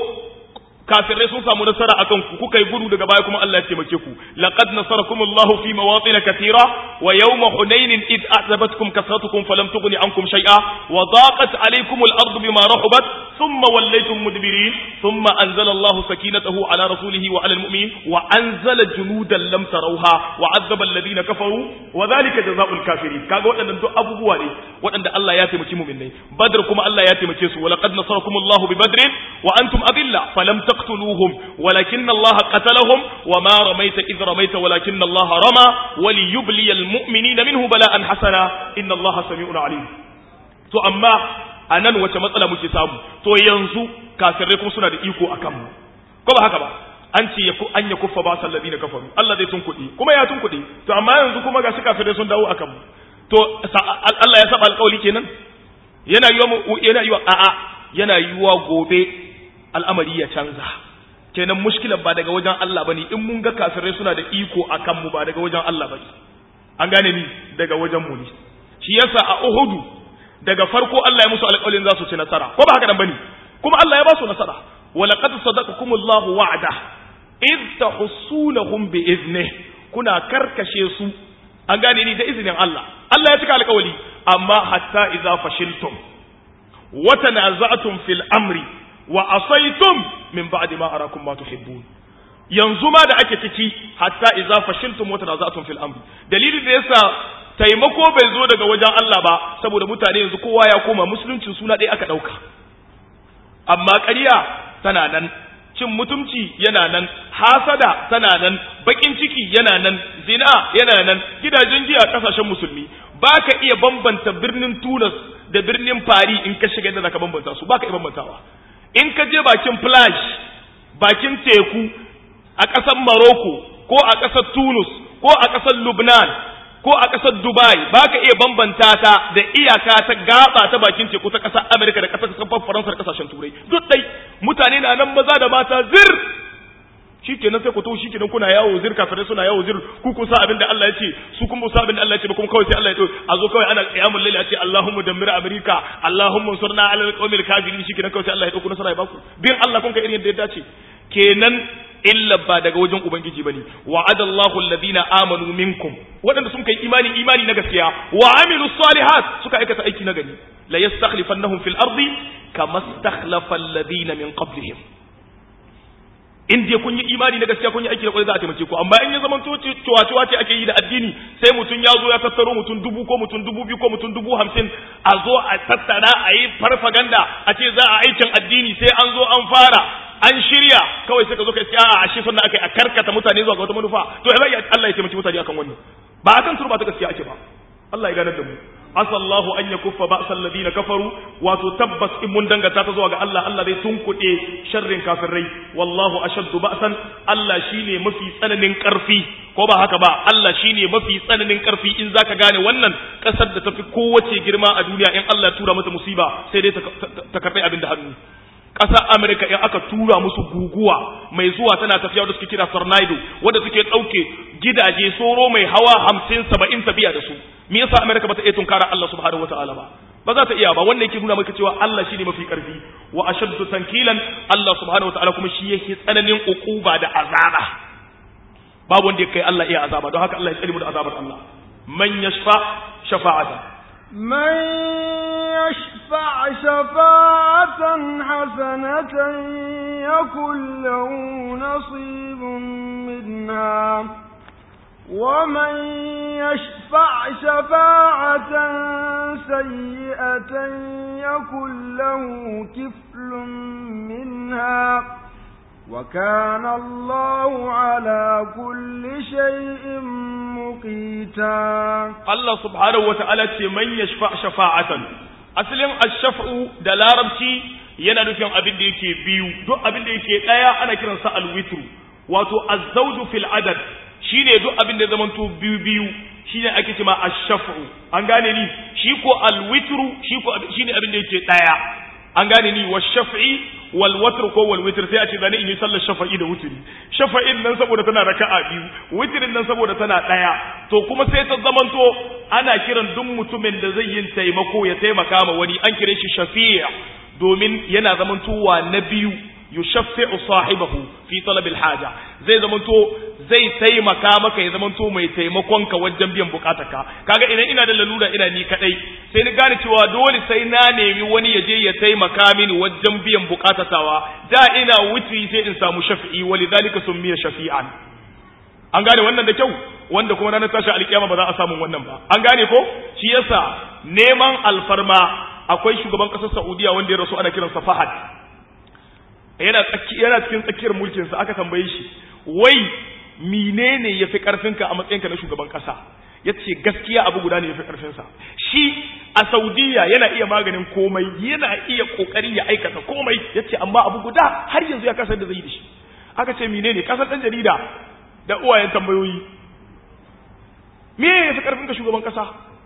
kafirai sun samu nasara akan ku kuka yi gudu daga baya kuma Allah ya taimake ku laqad nasarakum Allahu fi mawatin katira wa yawma hunain id a'jabatkum kasratukum falam tughni ankum shay'a wa daqat alaykum al-ardu bima rahabat thumma wallaytum mudbirin thumma anzala Allahu sakinatahu ala rasulihi wa ala al-mu'minin wa anzala junudan lam tarawha wa 'azzaba alladhina kafaru wa dhalika jazaa'ul kafirin kaga waɗannan duk abubuwa ne waɗanda Allah ya taimaki mu'minai badr kuma Allah ya taimake su wa laqad nasarakum Allahu bi badrin wa antum adilla falam تقتلوهم ولكن الله قتلهم وما رميت إذ رميت ولكن الله رمى وليبلي المؤمنين منه بلاء حسنا إن الله سميع عليم to amma a nan wace matsala muke samu to yanzu kafirai kuma suna da iko a kanmu ko ba haka ba an ce an ya kuffa ba sallabi na kafaru Allah zai tunkuɗe kuma ya tunkuɗe to amma yanzu kuma ga su kafirai sun dawo a kanmu to Allah ya saba alƙawli kenan yana yiwa yana yiwa a'a yana yiwa gobe al'amari ya canza kenan mushkilar ba daga wajen Allah bane in mun ga kafirai suna da iko akan mu ba daga wajen Allah bane an gane ni daga wajen mu ne shi yasa a Uhudu daga farko Allah ya musu alƙawarin za su ci nasara ko ba haka nan bane kuma Allah ya ba su nasara wa laqad sadaqakumullahu wa'ada id tahussunahum bi iznihi kuna karkashe su an gane ni da izinin Allah Allah ya cika alƙawari amma hatta idza fashiltum wa tanaza'tum fil amri wa asaytum min ba'di ma arakum ma tuhibbun yanzu ma da ake ciki hatta idza fashiltum wa tanaza'tum fil amri dalilin da yasa taimako bai zo daga wajen Allah ba saboda mutane yanzu kowa ya koma musulunci suna ɗaya aka ɗauka amma ƙarya tana nan cin mutumci yana nan hasada tana nan bakin ciki yana nan zina yana nan gidajen giya kasashen musulmi baka iya bambanta birnin Tunis da birnin Paris in ka shiga da zaka bambanta su baka iya bambantawa in ka je bakin plage bakin teku a ƙasar Morocco ko a ƙasar Tunis ko a ƙasar Lubnan ko a ƙasar Dubai ba ka iya bambanta ta da iyaka ta gaba ta bakin teku ta ƙasar Amerika da ƙasar ƙasar Faransa da ƙasashen Turai duk dai mutane na nan maza da mata zir shikenan sai ku to shikenan kuna yawo zir kafirai suna yawo zir ku kun sa abin da Allah ya ce su kun sa abin da Allah ya ce ba kuma kawai sai Allah ya ce a zo kawai ana qiyamul layl a ce Allahumma dammir Amerika Allahumma surna ala alqawmil kafirin shikenan kawai sai Allah ya dauko nasara ya baku bin Allah kun ka irin yadda ya dace kenan illa ba daga wajen ubangiji bane wa'ada Allahu alladhina amanu minkum wadanda sun kai imani imani na gaskiya wa amilu salihat suka aikata aiki na gani la yastakhlifannahum fil ardi kama istakhlafa alladhina min qablihim in dai kun yi imani na gaskiya kun yi aiki da kwai za a taimake ku amma in ya zama cewa ce ake yi da addini sai mutum ya zo ya tattaro mutum dubu ko mutum dubu biyu ko mutum dubu hamsin a zo a tattara a yi farfaganda a ce za a aikin addini sai an zo an fara an shirya kawai sai ka zo ka iska a ashe sunna akai a karkata mutane zuwa ga wata manufa to ya Allah ya taimaki mutane akan wannan ba akan turba ta gaskiya ake ba Allah ya ganar da mu asallahu an yakuffa ba'sal ladina kafaru wato tabbas in mun dangata ta zuwa ga Allah Allah zai tunkuɗe sharrin kafirai wallahu ashaddu ba'san Allah shine mafi tsananin karfi ko ba haka ba Allah shine mafi tsananin karfi in zaka gane wannan kasar da tafi kowace girma a duniya in Allah ya tura mata musiba sai dai ta karɓi abin da hannu ƙasar Amerika in aka tura musu guguwa mai zuwa tana tafiya da suke kira tornado wanda suke ɗauke gidaje soro mai hawa hamsin saba'in tafiya da su me yasa Amerika ba ta iya tunkara Allah subhanahu wataala ba ba za ta iya ba wannan yake nuna maka cewa Allah shine mafi karfi wa ashaddu tankilan Allah subhanahu wataala kuma shi yake tsananin ukuba da azaba babu wanda ya kai Allah iya azaba don haka Allah ya tsare mu da azabar Allah man yashfa shafa'atan من يشفع شفاعة حسنة يكن له نصيب منها ومن يشفع شفاعة سيئة يكن له كفل منها وكان الله على كل شيء مقيتا Allah subhanahu wa ta'ala ce man yashfa shafa'atan asalin ash-shaf'u da larabci yana nufin abin da yake biyu duk abin da yake daya ana kiransa al-witru wato az-zawju fil adad shine duk abin da zamanto biyu biyu shine ake cewa ash-shaf'u an gane ni shi ko al-witru shi ko shine abin da yake daya an gane ni wa shaf'i wal watr ko wal witr sai a ce zani in yi sallar shafa'i da wutri shafa'in nan saboda tana raka'a biyu witrin nan saboda tana daya to kuma sai ta zamanto ana kiran duk mutumin da zai yin taimako ya taimaka ma wani an kire shi shafi'a domin yana zamantowa na biyu yushaffi'u sahibahu fi talab al-haja zai zamanto zai taimaka maka ya zamanto mai taimakon ka wajen biyan bukatarka kaga idan ina da lalura ina ni kadai sai ni gane cewa dole sai na nemi wani ya je ya taimaka mini wajen biyan bukatatawa da ina wutri sai in samu shafi'i walidhalika summiya shafi'an an gane wannan da kyau wanda kuma ranar tashi alkiyama ba za a samu wannan ba an gane ko shi yasa neman alfarma akwai shugaban kasar Saudiya wanda ya rasu ana kiransa Fahad yana yana cikin tsakiyar mulkin sa aka tambaye shi wai menene yafi karfinka a matsayinka na shugaban kasa yace gaskiya abu guda ne yafi karfin sa shi a Saudiya yana iya maganin komai yana iya kokari ya aikata komai yace amma abu guda har yanzu ya kasa da zai da shi aka ce menene kasar dan jarida da uwayen tambayoyi me yafi karfinka shugaban kasa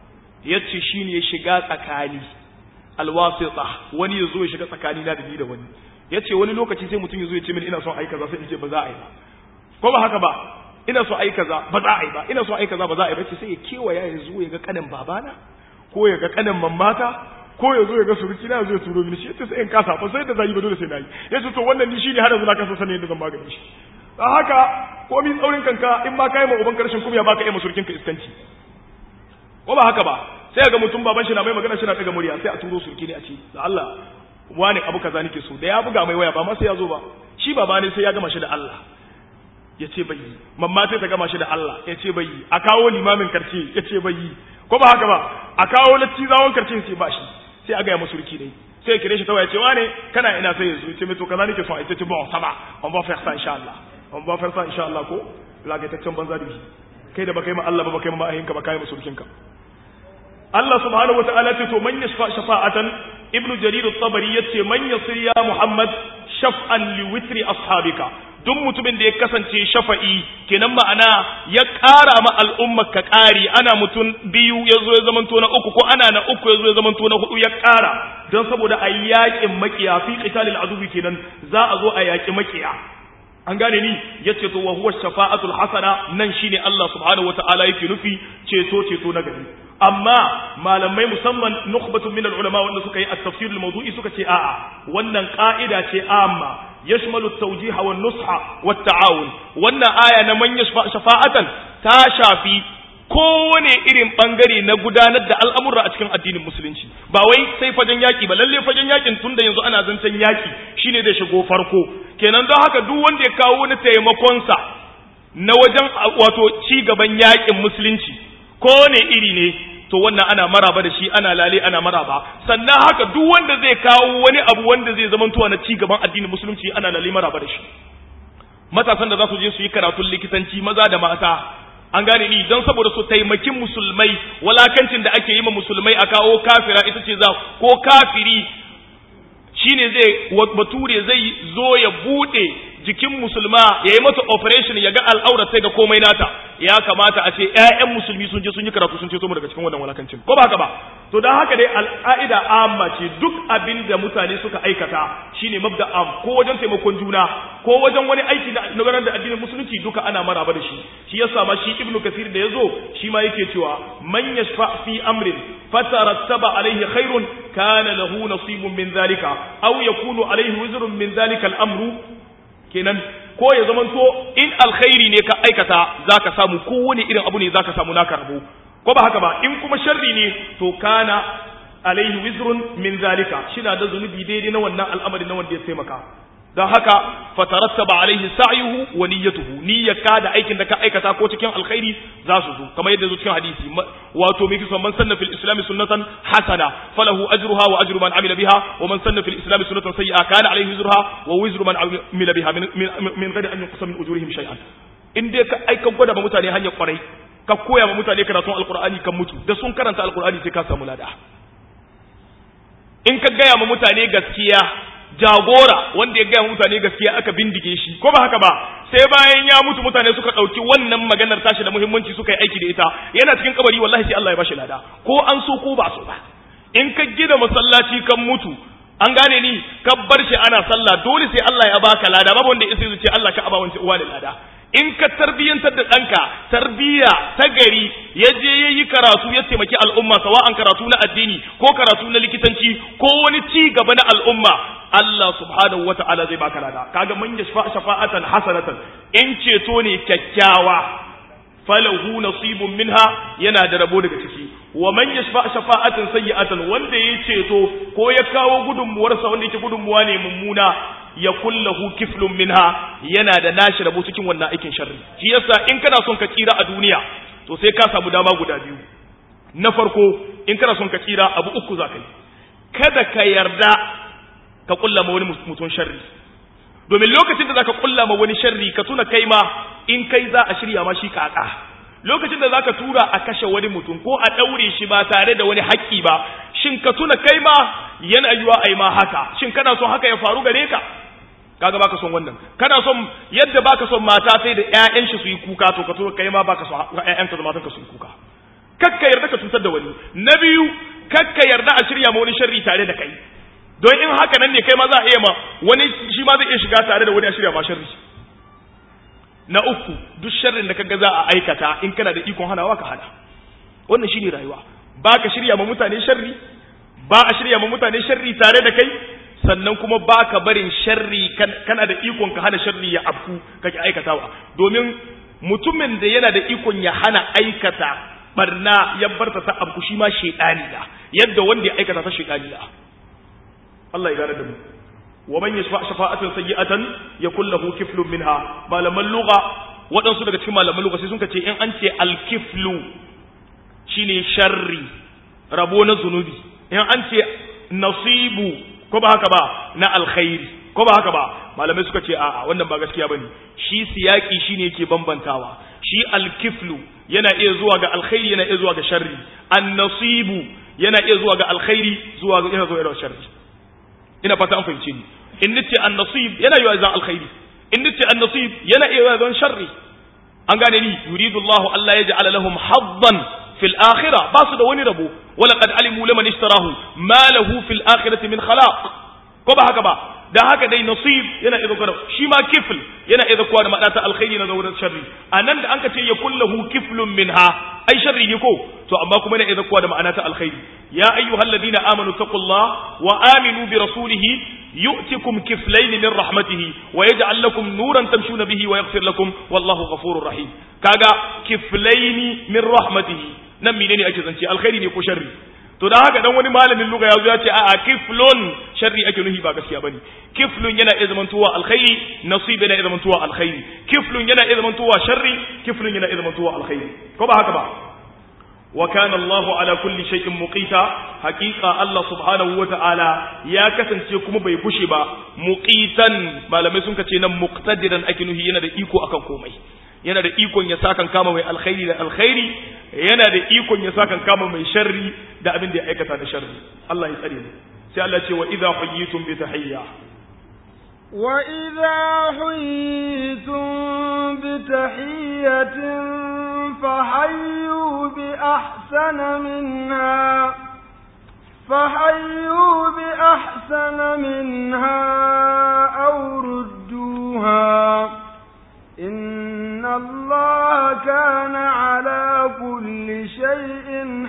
yace shine shiga tsakani alwasita wani yazo ya shiga tsakani na da ni da wani yace wani lokaci sai mutum yazo ya ce mini ina son ai kaza sai in ce ba za a yi ba ko ba haka ba ina so ai kaza ba za a yi ba ina so ai kaza ba za a yi ba sai ya kewaya ya zo ya ga kanin babana ko ya ga kanin mamata ko ya zo ya ga suruki na zo ya turo mini shi yace sai in kasa ba sai da zai ba dole sai nayi yace to wannan ni shine har yanzu na kasa sanin yadda zan magani shi dan haka komi tsaurin kanka in ba kai ma uban karshen kuma ya baka yi masurkin ka iskanci ko ba haka ba sai ga mutum baban shi na mai magana shi na daga murya sai a turo surki ne a ce da Allah wani abu kaza nake so da ya buga mai waya ba ma sai ya zo ba shi baba ne sai ya gama shi da Allah ya ce bai yi mamma sai ta gama shi da Allah ya ce bai yi a kawo limamin karce ya ce bai yi ko ba haka ba a kawo latti zawon karce sai ba shi sai a gaya masu riki dai sai kire shi ta waya ce wane kana ina sai ya zo ya ce mai to kaza nake so a ita ce bon sama on va faire ça insha Allah on va faire ça insha Allah ko lagataccen banza da kai da baka yi ma Allah ba baka yi ma ma'ayinka ba kai masu rikinka Allah subhanahu wata'ala ce to man yashfa shafa'atan ibnu jarir at-tabari yace man yasir ya muhammad shaf'an li witri ashabika duk mutumin da ya kasance shafa'i kenan ma'ana ya ƙara ma al'ummar ka ƙari ana mutum biyu ya zo ya zamanto na uku ko ana na uku ya zo ya zamanto na hudu ya ƙara don saboda a yaƙin makiya fi qitalil adubi kenan za a zo a yaƙi makiya an gane ni yace to wa huwa shafa'atul hasana nan shine Allah subhanahu wata'ala yake nufi ceto ceto na gari amma malamai musamman nukhbatu min ulama wanda suka yi at-tafsir al-mawdu'i suka ce a'a wannan ka'ida ce amma yashmalu at-tawjih wa an-nusha wa at-ta'awun wannan aya na man shafa'atan ta shafi kowane irin bangare na gudanar da al'amura a cikin addinin musulunci ba wai sai fagen yaki ba lalle fagen yakin tunda yanzu ana zancen yaki shine da shigo farko kenan don haka duk wanda ya kawo wani taimakonsa na wajen wato ci gaban yakin musulunci ko ne iri ne to wannan ana maraba da shi ana lale ana maraba sannan haka duk wanda zai kawo wani abu wanda zai zama tuwa na ci gaban addinin musulunci ana lale maraba da shi matasan da za su je su yi karatun likitanci maza da mata an gane ni don saboda su taimakin musulmai walakancin da ake yi ma musulmai a kawo kafira ita ce za ko kafiri shine zai bature zai zo ya bude jikin musulma ya yi mata operation ya ga al'aurar sai ga komai nata ya kamata a ce ƴaƴan musulmi sun je sun yi karatu sun ceto mu daga cikin wannan walakancin ko ba haka ba to dan haka dai al'aida amma ce duk abin da mutane suka aikata shine mabda am ko wajen taimakon juna ko wajen wani aiki na gudanar da addinin musulunci duka ana maraba da shi shi yasa ma shi ibnu kasir da yazo shi ma yake cewa man yashfa fi amrin fatarattaba alaihi khairun kana lahu nasibun min zalika aw yakunu alaihi wizrun min zalika al-amru kenan ko ya zamanto in alkhairi ne ka aikata zaka samu kowane irin abu ne zaka samu naka rabo ko ba haka ba in kuma sharri ne to kana alaihi wizrun min zalika shina da zunubi daidai na wannan al'amari na wanda ya taimaka don haka fatarattaba alaihi sa'yuhu wa niyyatuhu niyyaka da aikin da ka aikata ko cikin alkhairi za su zo kamar yadda zo cikin hadisi wato mai kisan man sanna fil islam sunnatan hasana falahu ajruha wa ajru man amila biha wa man sanna fil islam sunnatan sayyi'a kana alaihi wizruha wa wizru man amila biha min min ghairi an yuqsam min ujurihim shay'an in dai ka aika gwada ba mutane hanyar kwarai ka koya ma mutane karatun alqur'ani kan mutu da sun karanta alqur'ani sai ka samu lada in ka gaya ma mutane gaskiya jagora wanda ya gaya mutane gaskiya aka bindige shi ko ba haka ba sai bayan ya mutu mutane suka ɗauki wannan maganar tashi da muhimmanci suka yi aiki da ita yana cikin kabari wallahi sai Allah ya bashi lada ko an so ko ba so ba in ka gina masallaci kan mutu an gane ni ka bar shi ana sallah dole sai Allah ya baka lada babu wanda ya sai ce Allah ka aba wancan uwa da lada in ka tarbiyyantar da ɗanka tarbiyya ta gari ya je ya yi karatu ya taimaki al'umma sawa'an karatu na addini ko karatu na likitanci ko wani ci gaba na al'umma Allah subhanahu wa ta'ala zai baka lada kaga man yashfa shafa'atan hasanatan in ceto ne kyakkyawa falahu nasibun minha yana da rabo daga ciki wa man yashfa shafa'atan sayyi'atan wanda ya ceto ko ya kawo gudunmuwarsa wanda yake gudunmuwa ne mummuna ya kullahu kiflun minha yana da nashi rabo cikin wannan aikin sharri shi yasa in kana son ka tsira a duniya to sai ka samu dama guda biyu na farko in kana son ka tsira abu uku za ka yi kada ka yarda ka kulla ma wani mutum sharri domin lokacin da zaka kulla ma wani sharri ka tuna kai ma in kai za a shirya ma shi kaka lokacin da zaka tura a kashe wani mutum ko a daure shi ba tare da wani haƙƙi ba shin ka tuna kai ma yana yiwa ai ma haka shin kana son haka ya faru gare ka kaga baka son wannan kana son yadda baka son mata sai da ƴaƴan shi su yi kuka to ka tuna kai ma baka son ƴaƴanka da matanka su yi kuka kakka yarda ka cutar da wani na biyu kakka yarda a shirya ma wani sharri tare da kai don in haka nan ne kai ma za a iya ma wani shi ma zai iya shiga tare da wani a shirya ma sharri na uku duk sharrin da kaga za a aikata in kana da ikon hanawa ka hana wannan shine rayuwa ba ka shirya ma mutane sharri ba a shirya ma mutane sharri tare da kai sannan kuma ba ka barin sharri kana da ikon ka hana sharri ya afku kake aikatawa domin mutumin da yana da ikon ya hana aikata barna ya barta ta afku shi ma shedani da yadda wanda ya aikata ta shedani da Allah ya gane da mu wa man yashfa shafa'atan sayyi'atan yakul lahu kiflun minha malaman lugha waɗansu daga cikin malaman lugha sai sun ce in an ce al-kiflu shine sharri rabo na zunubi in an ce nasibu ko ba haka ba na alkhairi ko ba haka ba malamai suka ce a'a wannan ba gaskiya bane shi siyaki shine yake bambantawa shi alkiflu yana iya zuwa ga alkhairi yana iya zuwa ga sharri annasibu yana iya zuwa ga alkhairi zuwa ga yana zuwa ga sharri ina fata an fahimce ni in nace annasib yana iya zuwa alkhairi in nace annasib yana iya zuwa sharri an gane ni yuridu Allahu Allah ya ja'ala lahum haddan fil akhirah ba su da wani rabo wala qad alimu liman ishtarahu ma lahu fil akhirati min khalaq ko ba haka ba da haka dai nasib yana idza kana shi ma kifl yana idza kuwa da ma'ana ta alkhairi na zawurin sharri anan da anka ce ya kullahu kiflun minha ai sharri ne ko to amma kuma yana idza kuwa da ma'ana ta alkhairi ya ayyuhalladhina amanu taqullah wa aminu bi rasulihi yu'tikum kiflayn min rahmatihi wa yaj'al lakum nuran tamshuna bihi wa yaghfir lakum wallahu ghafurur rahim kaga kiflayn min rahmatihi nan menene ake zance alkhairi ne ko sharri to da haka dan wani malamin luga ya zo ya ce a a kiflun sharri ake nuhi ba gaskiya bane kiflun yana iya zamantowa alkhairi nasib yana iya zamantowa alkhairi kiflun yana iya zamantowa sharri kiflun yana iya zamantowa alkhairi ko ba haka ba wa kana Allahu ala kulli shay'in muqita haqiqa Allah subhanahu wa ta'ala ya kasance kuma bai bushe ba muqitan malamai sun kace nan muqtadiran ake nuhi yana da iko akan komai yana da ikon ya sakan kama mai alkhairi da alkhairi yana da ikon ya sakan kama mai sharri da abin da ya aikata da sharri Allah ya tsare mu sai Allah ce wa idza huyitum bi tahiyya wa idza huyitum bi tahiyyatin fahayyu bi ahsana minha فحيوا بأحسن منها أو ردوها إن الله كان على كل شيء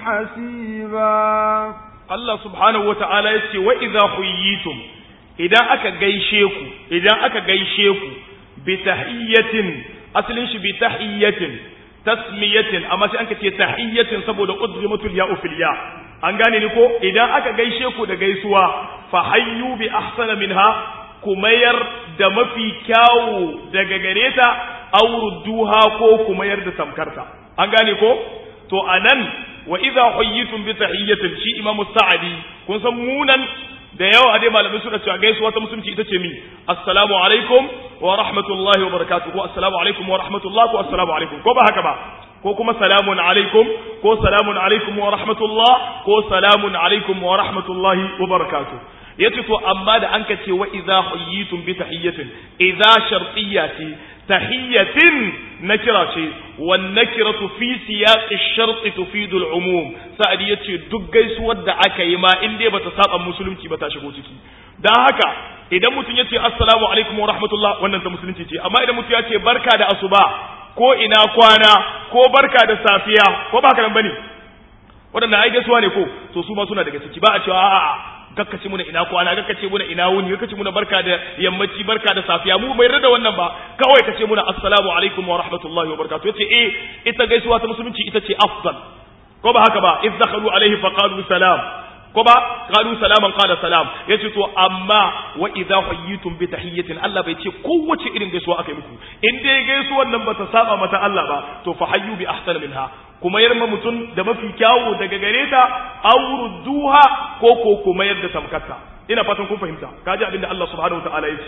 حسيبا Allah subhanahu wata'ala ya ce wa idza huyitum idan aka gaishe ku idan aka gaishe ku bi tahiyyatin asalin shi bi tahiyyatin tasmiyatin amma sai anka ce tahiyyatin saboda udghimatul ya'u fil ya an gane ni ko idan aka gaishe ku da gaisuwa fa hayyu bi ahsana minha ku mayar da mafi kyawu daga gare ta aurudduha ko ku mayar da tamkarta an gane ko to anan wa idza huyyitum bi tahiyyatin shi imamu sa'adi kun san munan da yawa dai malamai suka cewa gaisuwa ta musulunci ita ce mi assalamu alaikum wa rahmatullahi wa barakatuh ko assalamu alaikum wa rahmatullahi ko assalamu alaikum ko ba haka ba ko kuma salamun alaikum ko salamun alaikum wa rahmatullah ko salamun alaikum wa rahmatullahi wa barakatuh yace to amma da an ka ce wa idza huyyitum bi tahiyyatin idza shartiyya ce tahiyyatin nakira ce wan nakiratu fi siyaqi ash-shart tufidu al-umum sa'adi yace duk gaisuwar da aka yi ma in dai bata saba musulunci ba ta shigo ciki dan haka idan mutum yace assalamu alaikum wa rahmatullah wannan ta musulunci ce amma idan mutum yace barka da asuba ko ina kwana ko barka da safiya ko ba haka nan bane waɗanda ai gaisuwa ne ko to su ma suna daga ciki ba a cewa a'a gakkace muna ina kwana gakkace muna ina wuni gakkace muna barka da yammaci barka da safiya mu bai rada wannan ba kawai kace muna assalamu alaikum wa rahmatullahi wa barakatuh yace eh ita gaisuwa ta musulunci ita ce afdal ko ba haka ba iz dakhalu alaihi fa qalu salam ko ba qalu salaman qala salam yace to amma wa idza hayyitum bi tahiyyatin Allah bai ce kowace irin gaisuwa akai muku in dai gaisuwar nan bata saba mata Allah ba to fa hayyu bi ahsana minha kuma yarma mutum da mafi kyawu daga gare ta awrudduha ko ko kuma yadda tamkata ina fatan kun fahimta kaji abinda Allah subhanahu wataala ya ce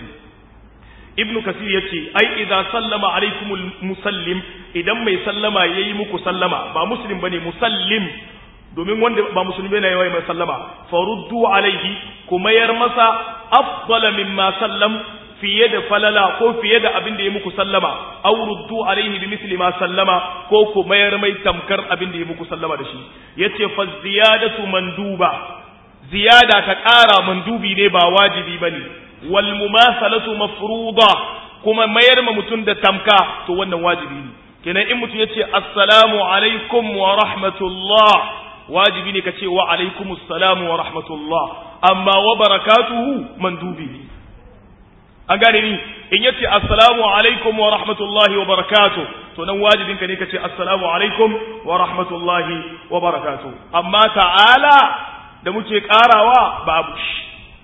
ibnu kasir ya ce ai idza sallama alaikumul musallim idan mai sallama yayi muku sallama ba muslim bane musallim domin wanda ba musulmi bane yayi mai sallama faruddu alaihi kuma yar masa afdala mimma sallam fiye da falala ko fiye da abin da ya muku sallama aw ruddu alaihi bi misli ma sallama ko ku mayar mai tamkar abin da ya muku sallama da shi yace fa ziyadatu manduba ziyada ta ƙara mandubi ne ba wajibi bane wal mumasalatu mafruḍa kuma mayar ma mutum da tamka to wannan wajibi ne kenan in mutum yace assalamu alaikum wa rahmatullah wajibi ne kace wa alaikumus salam wa rahmatullah amma wa barakatuhu mandubi ne an gane ni in yace assalamu alaikum wa rahmatullahi wa barakatuh to nan wajibin ka ne kace assalamu alaikum wa rahmatullahi wa barakatuh amma ta'ala da muke karawa babu shi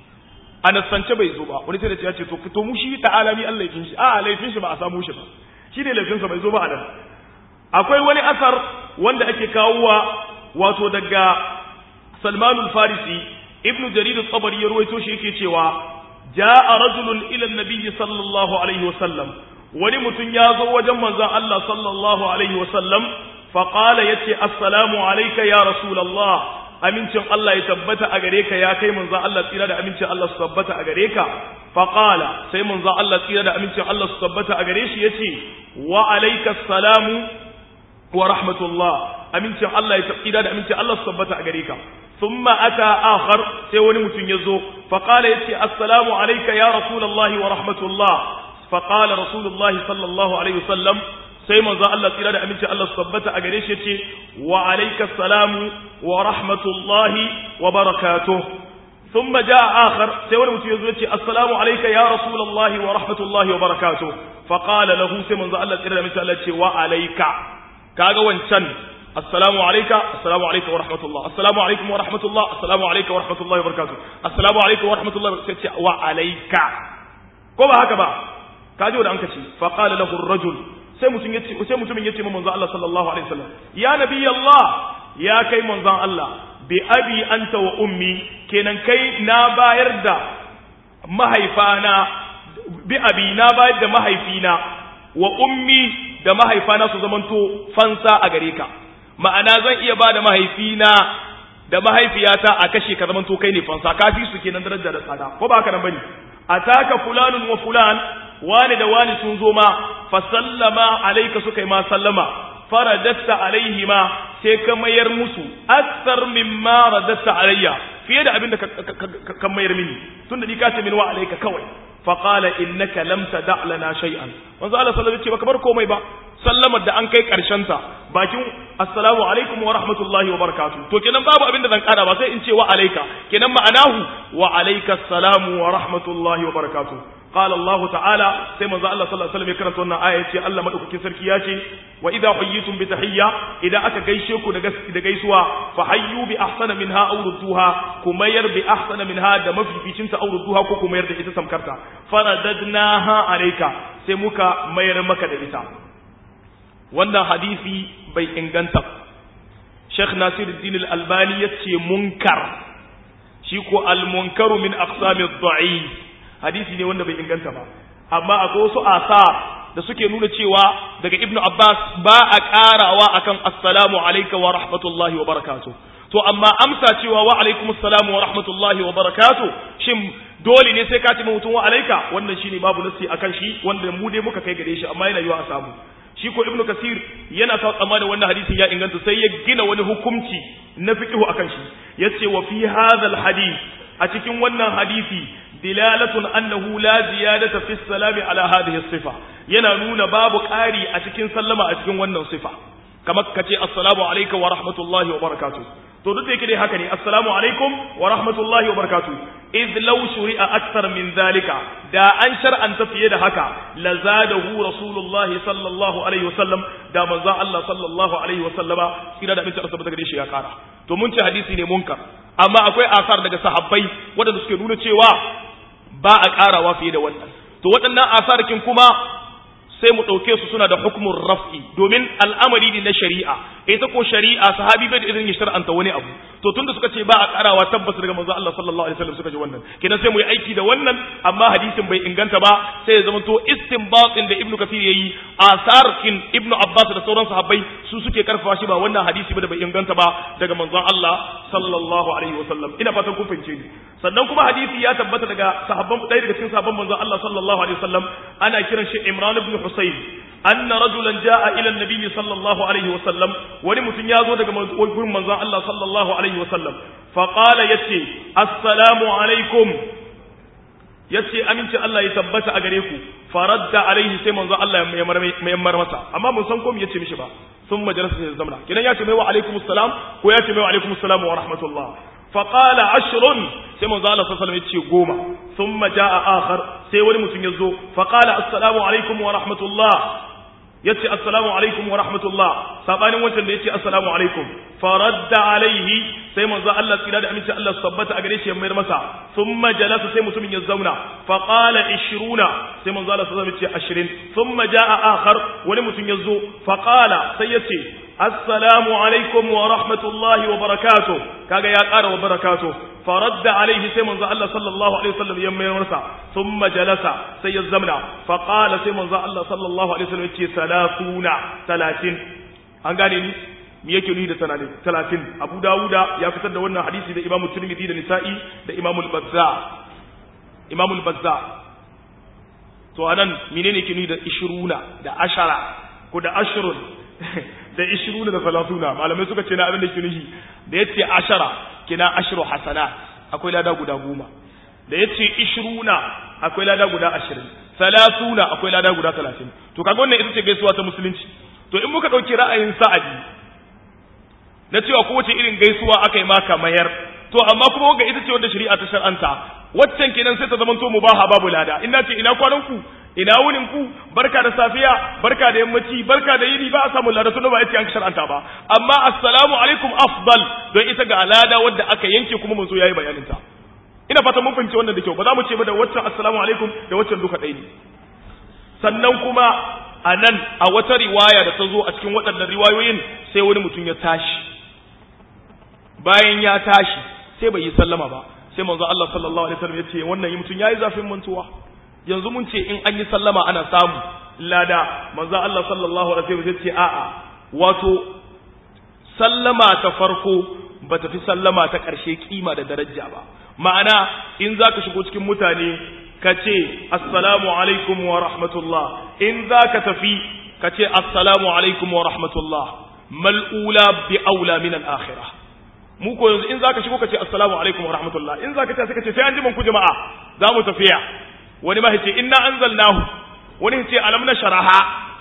a nasance bai zo ba wani sai da ce ya ce to to mu shi ta'ala ni Allah yakin shi a laifin shi ba a samu shi ba shi ne laifin sa bai zo ba a nan akwai wani asar wanda ake kawowa wato daga Salman al-Farisi Ibn Jarir al-Tabari ya ruwaito shi yake cewa ja'a rajulun ila an-nabiy sallallahu alaihi wasallam wani mutum ya zo wajen manzon Allah sallallahu alaihi wasallam fa qala yace assalamu alayka ya rasulullah amincin Allah ya tabbata a gare ka ya kai manzon Allah tsira da amincin Allah su tabbata a gare ka fa qala sai manzon Allah tsira da amincin Allah su tabbata a gare shi yace wa alayka assalamu wa rahmatullah amincin Allah ya tsira da amincin Allah su tabbata a gare ka ثم أتى آخر سيوني متن يزو فقال يتي السلام عليك يا رسول الله ورحمة الله فقال رسول الله صلى الله عليه وسلم سيما ذا الله تلا أمين الله صبت أجريش يتي وعليك السلام ورحمة الله وبركاته ثم جاء آخر سيوني متن يزو يتي السلام عليك يا رسول الله ورحمة الله وبركاته فقال له سيما ذا الله تلا أمين الله وعليك كاغا وانشان السلام عليك السلام عليكم ورحمة الله السلام عليكم ورحمة الله السلام عليكم ورحمة الله وبركاته السلام عليكم ورحمة الله وبركاته وعليك كما هكذا kaji da an kace fa qala lahu ar-rajul sai mutum yace sai mutumin yace manzo Allah sallallahu alaihi wasallam ya nabi Allah ya kai manzon Allah bi abi anta wa ummi kenan kai na bayar da mahaifana bi abi na bayar da mahaifina wa ummi da mahaifana su zamanto fansa a gare ka ma'ana zan iya ba da mahaifina da mahaifiyata a kashe ka zamanto kai ne fansa ka fi su kenan daraja da tsada ko ba haka nan bane ataka fulanun wa fulan wani da wani sun zo ma fa sallama alayka suka yi ma sallama faradatta alaihima sai ka mayar musu akthar mimma radatta alayya fiye da abin da ka mayar mini tunda ni ka ce min wa alayka kawai fa qala innaka lam tada lana shay'an manzo Allah sallallahu alaihi wasallam ce baka bar komai ba sallamar da an kai karshen ta bakin assalamu alaikum wa rahmatullahi wa barakatuh to kenan babu abin da zan kada ba sai in ce wa alayka kenan ma'anahu wa alayka assalamu wa rahmatullahi wa barakatuh قال الله تعالى سيما ذا الله صلى الله عليه وسلم يكرم تونا آية الله مدوكين سركي ياتي وإذا حييتم بتحية إذا أكا غيشيكو دا غيسوا فحيوا بأحسن منها أو ردوها كمير بأحسن منها دا مفي في شمس أو ردوها كو كمير دا إتسام كرتا فرددناها عليك سيموكا مير مكا دا إتا وانا حديثي بي إنغانتا شيخ ناصر الدين الألباني يتشي منكر شيكو المنكر من أقسام الضعيف hadisi ne wanda bai inganta ba amma akwai wasu asar da suke nuna cewa daga ibnu abbas ba a karawa akan assalamu alayka wa rahmatullahi wa barakatuh to amma amsa cewa wa alaikum assalamu wa rahmatullahi wa barakatuh shin dole ne sai ka ce mutum wa alayka wannan shine babu nasi akan shi wanda mu dai muka kai gare shi amma yana yiwa a samu shi ko ibnu kasir yana sa tsammanin wannan hadisin ya inganta sai ya gina wani hukunci na fiqhu akan shi yace wa fi hadha al hadith a cikin wannan hadisi dilalatun annahu la ziyadata fi salami ala hadhihi sifa yana nuna babu ƙari a cikin sallama a cikin wannan sifa kamar kace assalamu alayka wa rahmatullahi wa barakatuh to duk da yake dai haka ne assalamu alaikum wa rahmatullahi wa barakatuh idh law shuri'a akthar min zalika da an shar'anta fiye da haka la zadahu rasulullahi sallallahu alaihi wasallam da manzon Allah sallallahu alaihi wasallama kira da mutum asabata gare shi ya kara to mun ce hadisi ne munkar amma akwai asar daga sahabbai waɗanda suke nuna cewa ba a ƙarawa fiye da wannan to waɗannan asarkin kuma sai mu ɗauke su suna da hukumin raf'i domin al'amari ne na shari'a ita ko shari'a sahabi bai da irin ya shar'anta wani abu to tunda suka ce ba a karawa tabbas daga manzo Allah sallallahu alaihi wasallam suka ji wannan kenan sai mu yi aiki da wannan amma hadisin bai inganta ba sai ya zama to istinbatin da ibnu kathir yayi asarkin ibnu abbas da sauran sahabbai su suke karfafa shi ba wannan hadisi ba da bai inganta ba daga manzon Allah sallallahu alaihi wasallam ina fatan kun fahimce ni sannan kuma hadisi ya tabbata daga sahabban ɗaya daga cikin sahabban manzon Allah sallallahu alaihi wasallam ana kiran shi Imran ibn Husayn anna rajulan jaa ila an-nabi sallallahu alaihi wasallam wani mutum ya zo daga gurin manzon Allah sallallahu alaihi wasallam fa qala yace assalamu alaikum yace aminci Allah ya tabbata a gare ku faradda alaihi sai manzo Allah ya mayammar masa amma mun san ko me yace mishi ba sun majalisa sai zamna kidan yace mai wa alaikum assalam ko yace mai wa alaikum assalam wa rahmatullah fa qala ashrun sai manzo Allah sallallahu alaihi wasallam yace goma thumma jaa akhar sai wani mutum yazo fa qala assalamu alaikum wa rahmatullah yace assalamu alaikum wa rahmatullah sabanin wancan da yace assalamu alaikum faradda alaihi sai manzo Allah tsira da aminci Allah sabbata a gare shi ya mayar masa thumma jalasa sai mutumin ya zauna fa qala 20 sai manzo Allah sallallahu alaihi wasallam 20 thumma jaa akhar wani mutum ya zo fa qala sai yace assalamu alaikum wa rahmatullahi wa barakatuh kaga ya ƙara wa barakatuh فرد عليه سيما الله صلى الله عليه وسلم يوم يرسى ثم جلس سي الزمنا فقال سيما الله صلى الله عليه وسلم يتي ثلاثون ثلاثين an gane ni me yake nuni da talatin abu dawuda ya fitar da wannan hadisi da imamu tirmidhi da nisa'i da imamu al-bazza imamu al-bazza to anan menene yake nuni da ishiruna da ashara ko da ashrun da ishiruna da salatuna malamai suka ce na abin da yake nuni da yace ashara kina ashru hasana akwai lada guda goma da yace ishruna akwai lada guda ashirin salasuna akwai lada guda talatin to kaga wannan ita ce gaisuwa ta musulunci to in muka ɗauki ra'ayin sa'adi na cewa kowace irin gaisuwa aka yi maka mayar to amma kuma wanga ita ce wanda shari'a ta shar'anta waccan kenan sai ta zama to mubaha babu lada ina ce ina kwanan ku ina wunin ku barka da safiya barka da yammaci barka da yini ba a samu lada tunda ba ita an shar'anta ba amma assalamu alaikum afdal don ita ga lada wadda aka yanke kuma mun zo yayi bayanin ta ina fata mun fahimci wannan da kyau ba za mu ce ba da waccan assalamu alaikum da waccan duka ɗaya ne sannan kuma a nan a wata riwaya da ta zo a cikin waɗannan riwayoyin sai wani mutum ya tashi bayan ya tashi sai bai yi sallama ba sai manzo Allah sallallahu alaihi wasallam ya ce wannan yi mutum yayi zafin mantuwa yanzu mun ce in an yi sallama ana samu lada manzo Allah sallallahu alaihi wasallam ya ce a'a wato sallama ta farko ba ta fi sallama ta ƙarshe kima da daraja ba ma'ana in zaka shigo cikin mutane ka ce assalamu alaikum wa rahmatullah in zaka tafi ka ce assalamu alaikum wa rahmatullah mal'ula bi aula min al-akhirah mu ko yanzu in zaka shigo ka ce assalamu alaikum wa rahmatullah in zaka ta sai ka ce sai an ji ku jama'a za mu tafiya wani ma ce inna anzalnahu wani ce alam na sharaha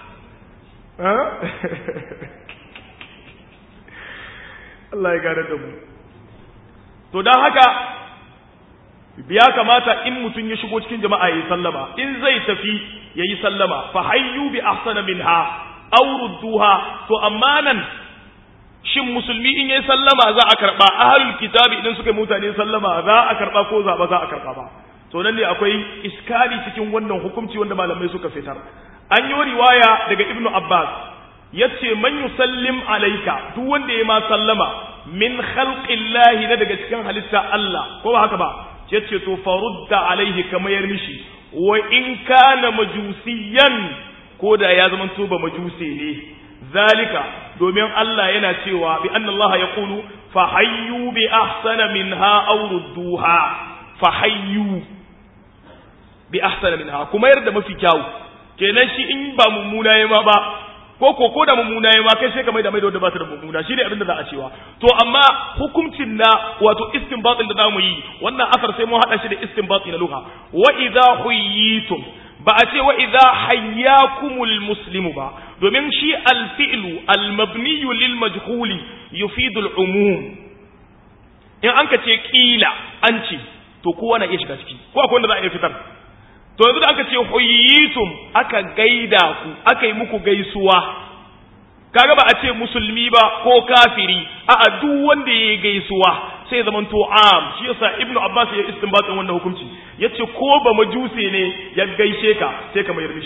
Allah ya gane da mu to dan haka ya kamata in mutum ya shigo cikin jama'a yayi sallama in zai tafi yayi sallama fa hayyu bi ahsana minha aw rudduha to amma nan shin musulmi in yayi sallama za a karba ahlul kitabi idan suka mutane sallama za a karba ko za ba za a karba ba to nan ne akwai iskali cikin wannan hukunci wanda malamai suka fitar an yi riwaya daga ibnu abbas yace man yusallim alayka duk wanda ya ma sallama min khalqillahi na daga cikin halitta Allah ko ba haka ba yace to farudda alaihi kamayar mishi wa in kana majusiyan ko da ya zama to ba majuse ne zalika domin Allah yana cewa bi anna Allah yaqulu fa hayyu bi ahsana minha aw rudduha fa hayyu bi ahsana minha kuma yarda mafi kyau kenan shi in ba mummuna yayi ma ba ko ko ko da mummuna yayi ma kai sai ka mai da mai da wanda ba ta da mummuna shine abin da za a cewa to amma hukuncin na wato istinbatin da zamu yi wannan asar sai mun hada shi da istinbati na lugha wa idha huyitum ba a ce wa idha hayyakumul muslimu ba domin shi al-fi'lu al-mabniyu lil majhuli yufidu al-umum in an ka ce kila an ce to kowa na iya shiga ciki ko akwai wanda za a iya fitar to yanzu da aka ce huyitum aka gaida ku aka yi muku gaisuwa kaga ba a ce musulmi ba ko kafiri a'a duk wanda ya gaisuwa sai zaman to am shi yasa ibnu abbas ya istinbatin wannan hukunci yace ko ba majuse ne ya gaishe ka sai ka mayar mishi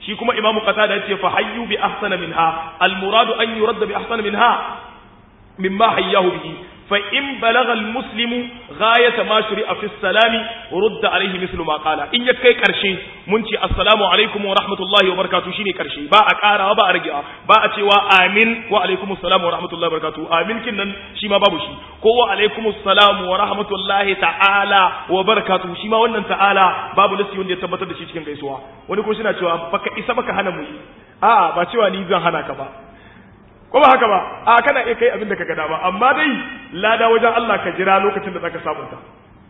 shi kuma imamu qatada yace fa hayyu bi ahsana minha al muradu an yuradda bi ahsana minha mimma hayyahu bihi fa in balagha al muslimu ghayata ma shuri'a fi salami rudda alayhi mithlu ma qala in ya kai karshe mun ce assalamu alaikum wa rahmatullahi wa barakatuh shine karshe ba a karawa ba a ragewa ba a cewa amin wa alaikum assalam wa rahmatullahi wa barakatuh amin kin nan shi ma babu shi ko wa alaikum assalam wa rahmatullahi ta'ala wa barakatuh shi ma wannan ta'ala babu nasi wanda ya tabbatar da shi cikin gaisuwa wani ko suna cewa baka isa baka hana mu yi a ba cewa ni zan hana ka ba ko ba haka ba a kana iya kai abin da ka gada ba amma dai lada wajen Allah ka jira lokacin da zaka samu ta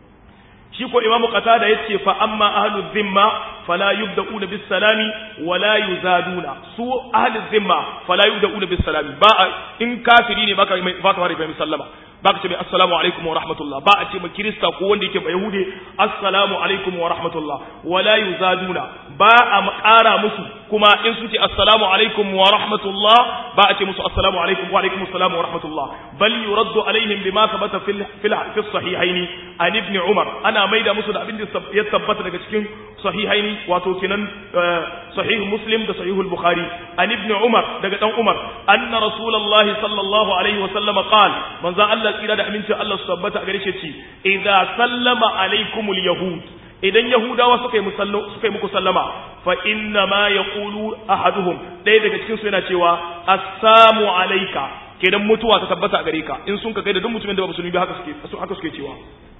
shi ko imamu qatada yace fa amma ahlu dhimma fala yubda'una bis salami wala yuzaduna su ahlu dhimma fala yubda'una bis salami ba in kafiri ne baka baka fara mai sallama baka ce mai assalamu alaikum wa rahmatullah ba a ce mai kirista ko wanda yake bai yahude assalamu alaikum wa rahmatullah wala yuzaduna ba a ƙara musu kuma in sun ce assalamu alaikum wa rahmatullah ba a ce musu assalamu alaikum wa alaikum assalam wa rahmatullah bal yuraddu alaihim bima thabata fil fil fi sahihaini an ibn umar ana maida musu da abin da ya tabbata daga cikin sahihaini wato kinan sahih muslim da sahih al-bukhari an ibn umar daga dan umar anna rasulullahi sallallahu alaihi wa sallam qala manzo Allah tsira da aminci Allah su tabbata a gare shi ce idza sallama alaikumul yahud idan yahudawa suka yi musallo suka yi muku sallama fa inna ma yaqulu ahaduhum ɗaya daga cikin su yana cewa assalamu alayka kenan mutuwa ta tabbata a gare ka in sun ka kai da duk mutumin da ba musulmi ba haka suke haka suke cewa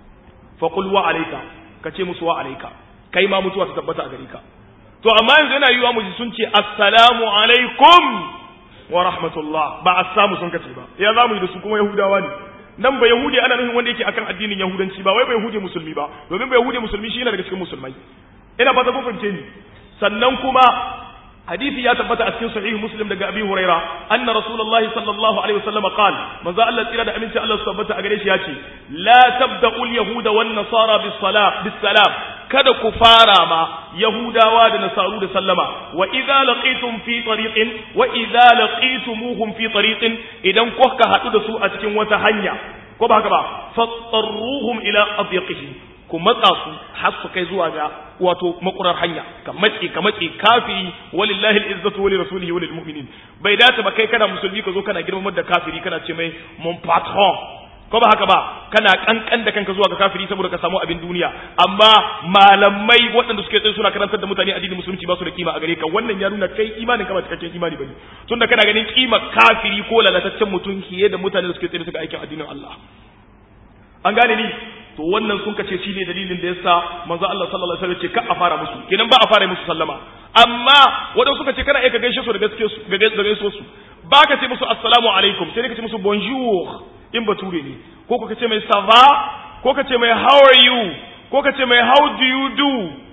fa qul wa alayka ka ce musu wa alayka kai ma mutuwa ta tabbata a gare ka to amma yanzu yana yiwa mu ji sun ce assalamu alaikum wa rahmatullah ba assamu sun kace ba ya zamu yi da su kuma yahudawa ne nan ba yahudi ana nufin wanda yake akan addinin yahudanci ba wai ba yahudi musulmi ba domin ba yahudi musulmi shi yana daga cikin musulmai ina fata kun fahimce ni sannan kuma hadisi ya tabbata a cikin sahih muslim daga abi huraira anna rasulullahi sallallahu alaihi wasallam qala manzo Allah tsira da aminci Allah su tabbata a gare shi yace la tabda'ul yahuda wan nasara bis salam bis salam kada ku fara ma yahudawa da nasaru da sallama wa idza laqitum fi tariqin wa idza laqitumuhum fi tariqin idan kuka hadu da su a cikin wata hanya ko ba haka ba fattaruhum ila adyaqihi ku matsa su har su kai zuwa ga wato makurar hanya ka matse ka matse kafiri walillahi al-izzatu wa lirasulihi wa lilmu'minin bai dace ba kai kana musulmi ka zo kana girmamar da kafiri kana ce mai mon patron ko ba haka ba kana kankan da kanka zuwa ga kafiri saboda ka samu abin duniya amma malamai waɗanda suke tsaye suna karantar da mutane addinin musulunci ba su da kima a gare ka wannan ya nuna kai imanin ka ba cikakken imani bane tunda kana ganin kima kafiri ko lalataccen mutum fiye da mutane da suke tsaye suka aikin addinin Allah an gane ni to wannan sun kace shine dalilin da yasa manzo Allah sallallahu alaihi wasallam ce ka a fara musu kenan ba a fara musu sallama amma wadanda suka ce kana iya ka gaishe su da gaske su ga gaske su ba ka ce musu assalamu alaikum sai ka ce musu bonjour in bature ne ko ka ce mai sava ko ka ce mai how are you ko ka ce mai how do you do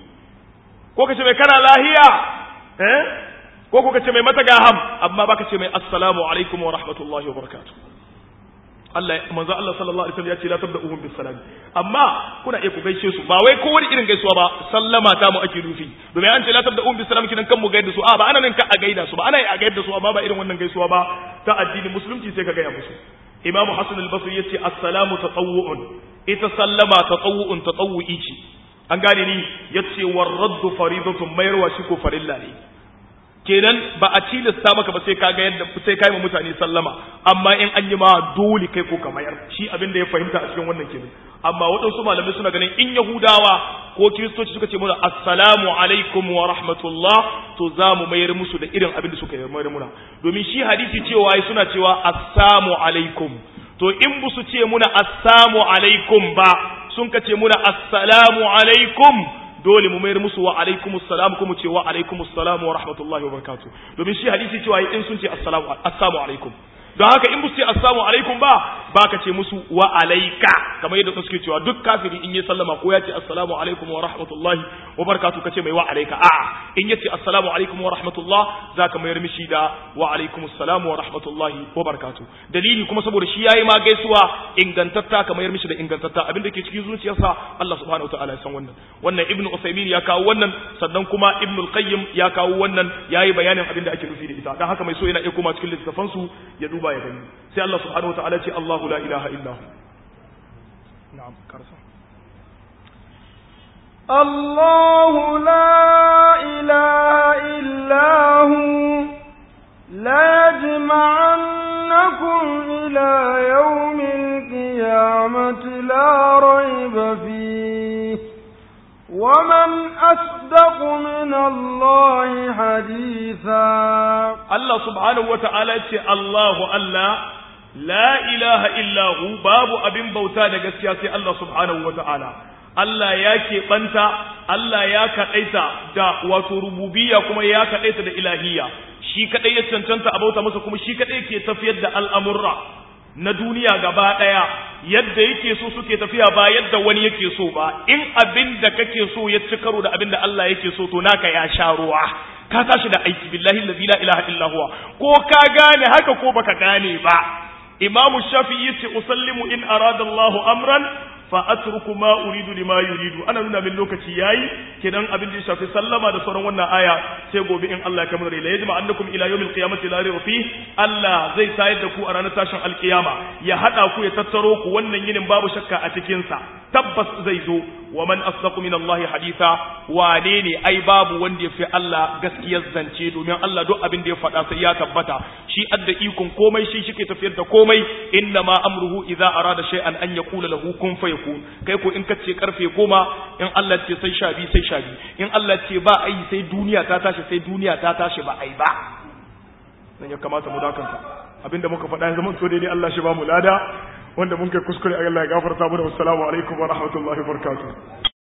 ko ka ce mai kana lahiya eh ko ka ce mai matagaham amma ba ka ce mai assalamu alaikum wa rahmatullahi wa barakatuh Allah manzo Allah sallallahu alaihi wasallam ya ce la tabda'uhum bis salam amma kuna iya ku gaishe su ba wai kowane irin gaisuwa ba sallama ta mu ake nufi domin an ce la tabda'uhum bis salam kidan kan mu gaida su a ba ana nan ka a gaida su ba ana yi a gaida su amma ba irin wannan gaisuwa ba ta addinin musulunci sai ka gaya musu Imam Hassan al-Basri yace assalamu tatawwu'un ita sallama tatawwu'un tatawwu'i ce an gane ni yace war raddu faridatun mayarwa shi ko farilla ne kenan ba a tilasta maka ba sai ka ga yadda sai kai ma mutane sallama amma in an yi ma dole kai ko ka mayar shi abin da ya fahimta a cikin wannan kenan amma waɗansu malamai suna ganin in yahudawa ko kiristoci suka ce mana assalamu alaikum wa rahmatullah to za mu mayar musu da irin abin da suka yi mayar muna domin shi hadisi cewa suna cewa assamu alaikum to in bu su ce muna assamu alaikum ba sun ka ce muna assalamu alaikum dole mu mayar musu wa alaikumus salam kuma ce wa alaikumus salam wa rahmatullahi wa barakatuh domin shi hadisi cewa in sun ce assalamu assalamu alaikum don haka in musu ce assalamu alaikum ba ba ka ce musu wa alaika kamar yadda suke cewa duk kafiri in yi sallama ko ya ce assalamu alaikum wa rahmatullahi wa barakatuh ka ce mai wa alaika a'a in ya ce assalamu alaikum wa rahmatullah za ka mayar mishi da wa alaikum assalam wa rahmatullahi wa barakatuh dalili kuma saboda shi yayi ma gaisuwa ingantatta ka mayar mishi da ingantatta abin da ke cikin zuciyarsa Allah subhanahu wa ta'ala ya san wannan wannan ibnu usaymin ya kawo wannan sannan kuma ibnu al-qayyim ya kawo wannan yayi bayanin abin da ake nufi da ita dan haka mai so yana iya koma cikin littafan su ya duba ya gani sai Allah subhanahu wa ta'ala ce Allahu la ilaha illa hu na'am karsa الله لا إله إلا هو لا يجمعنكم إلى يوم القيامة لا ريب فيه ومن أصدق من الله حديثا الله سبحانه وتعالى الله الله لا إله إلا هو باب أبن بوتا دقسيا الله سبحانه وتعالى Allah ya keɓanta, Allah ya kaɗaita da wato rububiyya kuma ya kaɗaita da ilahiyya, shi kaɗai ya cancanta a bauta masa kuma shi kaɗai ke tafiyar da al'amurra na duniya gaba ɗaya, yadda yake so suke tafiya ba yadda wani yake so ba, in abin da kake so ya ci karo da abin da Allah yake so to naka ya sha ruwa. Ka tashi da aiki billahi la ilaha illa huwa ko ka gane haka ko baka gane ba. Imamu Shafi'i yace usallimu in arada Allahu amran fa atruku ma uridu lima yuridu ana nuna min lokaci yayi kidan abin da ya shafi sallama da sauran wannan aya sai gobe in Allah ya kamar la yajma annakum ila yawmil qiyamati la rayba fi Allah zai tayar da ku a ranar tashin alkiyama ya hada ku ya tattaro ku wannan yinin babu shakka a cikin sa tabbas zai zo wa man asdaqu min Allah haditha wane ne ai babu wanda ya fi Allah gaskiyar zance domin Allah duk abin da ya faɗa sai ya tabbata shi adda ikon komai shi shike tafiyar da komai inna ma amruhu idza arada shay'an an yaqula lahu kun fayakun kai ko in kace karfe goma in Allah ce sai sha biyu sai sha biyu in Allah ce ba ai sai duniya ta tashi sai duniya ta tashi ba ai ba nan ya kamata mu dakanta abinda muka faɗa yanzu mun so daidai Allah shi ba mu lada wanda mun kai kuskure Allah ya gafarta mu da wassalamu alaikum wa rahmatullahi wa barakatuh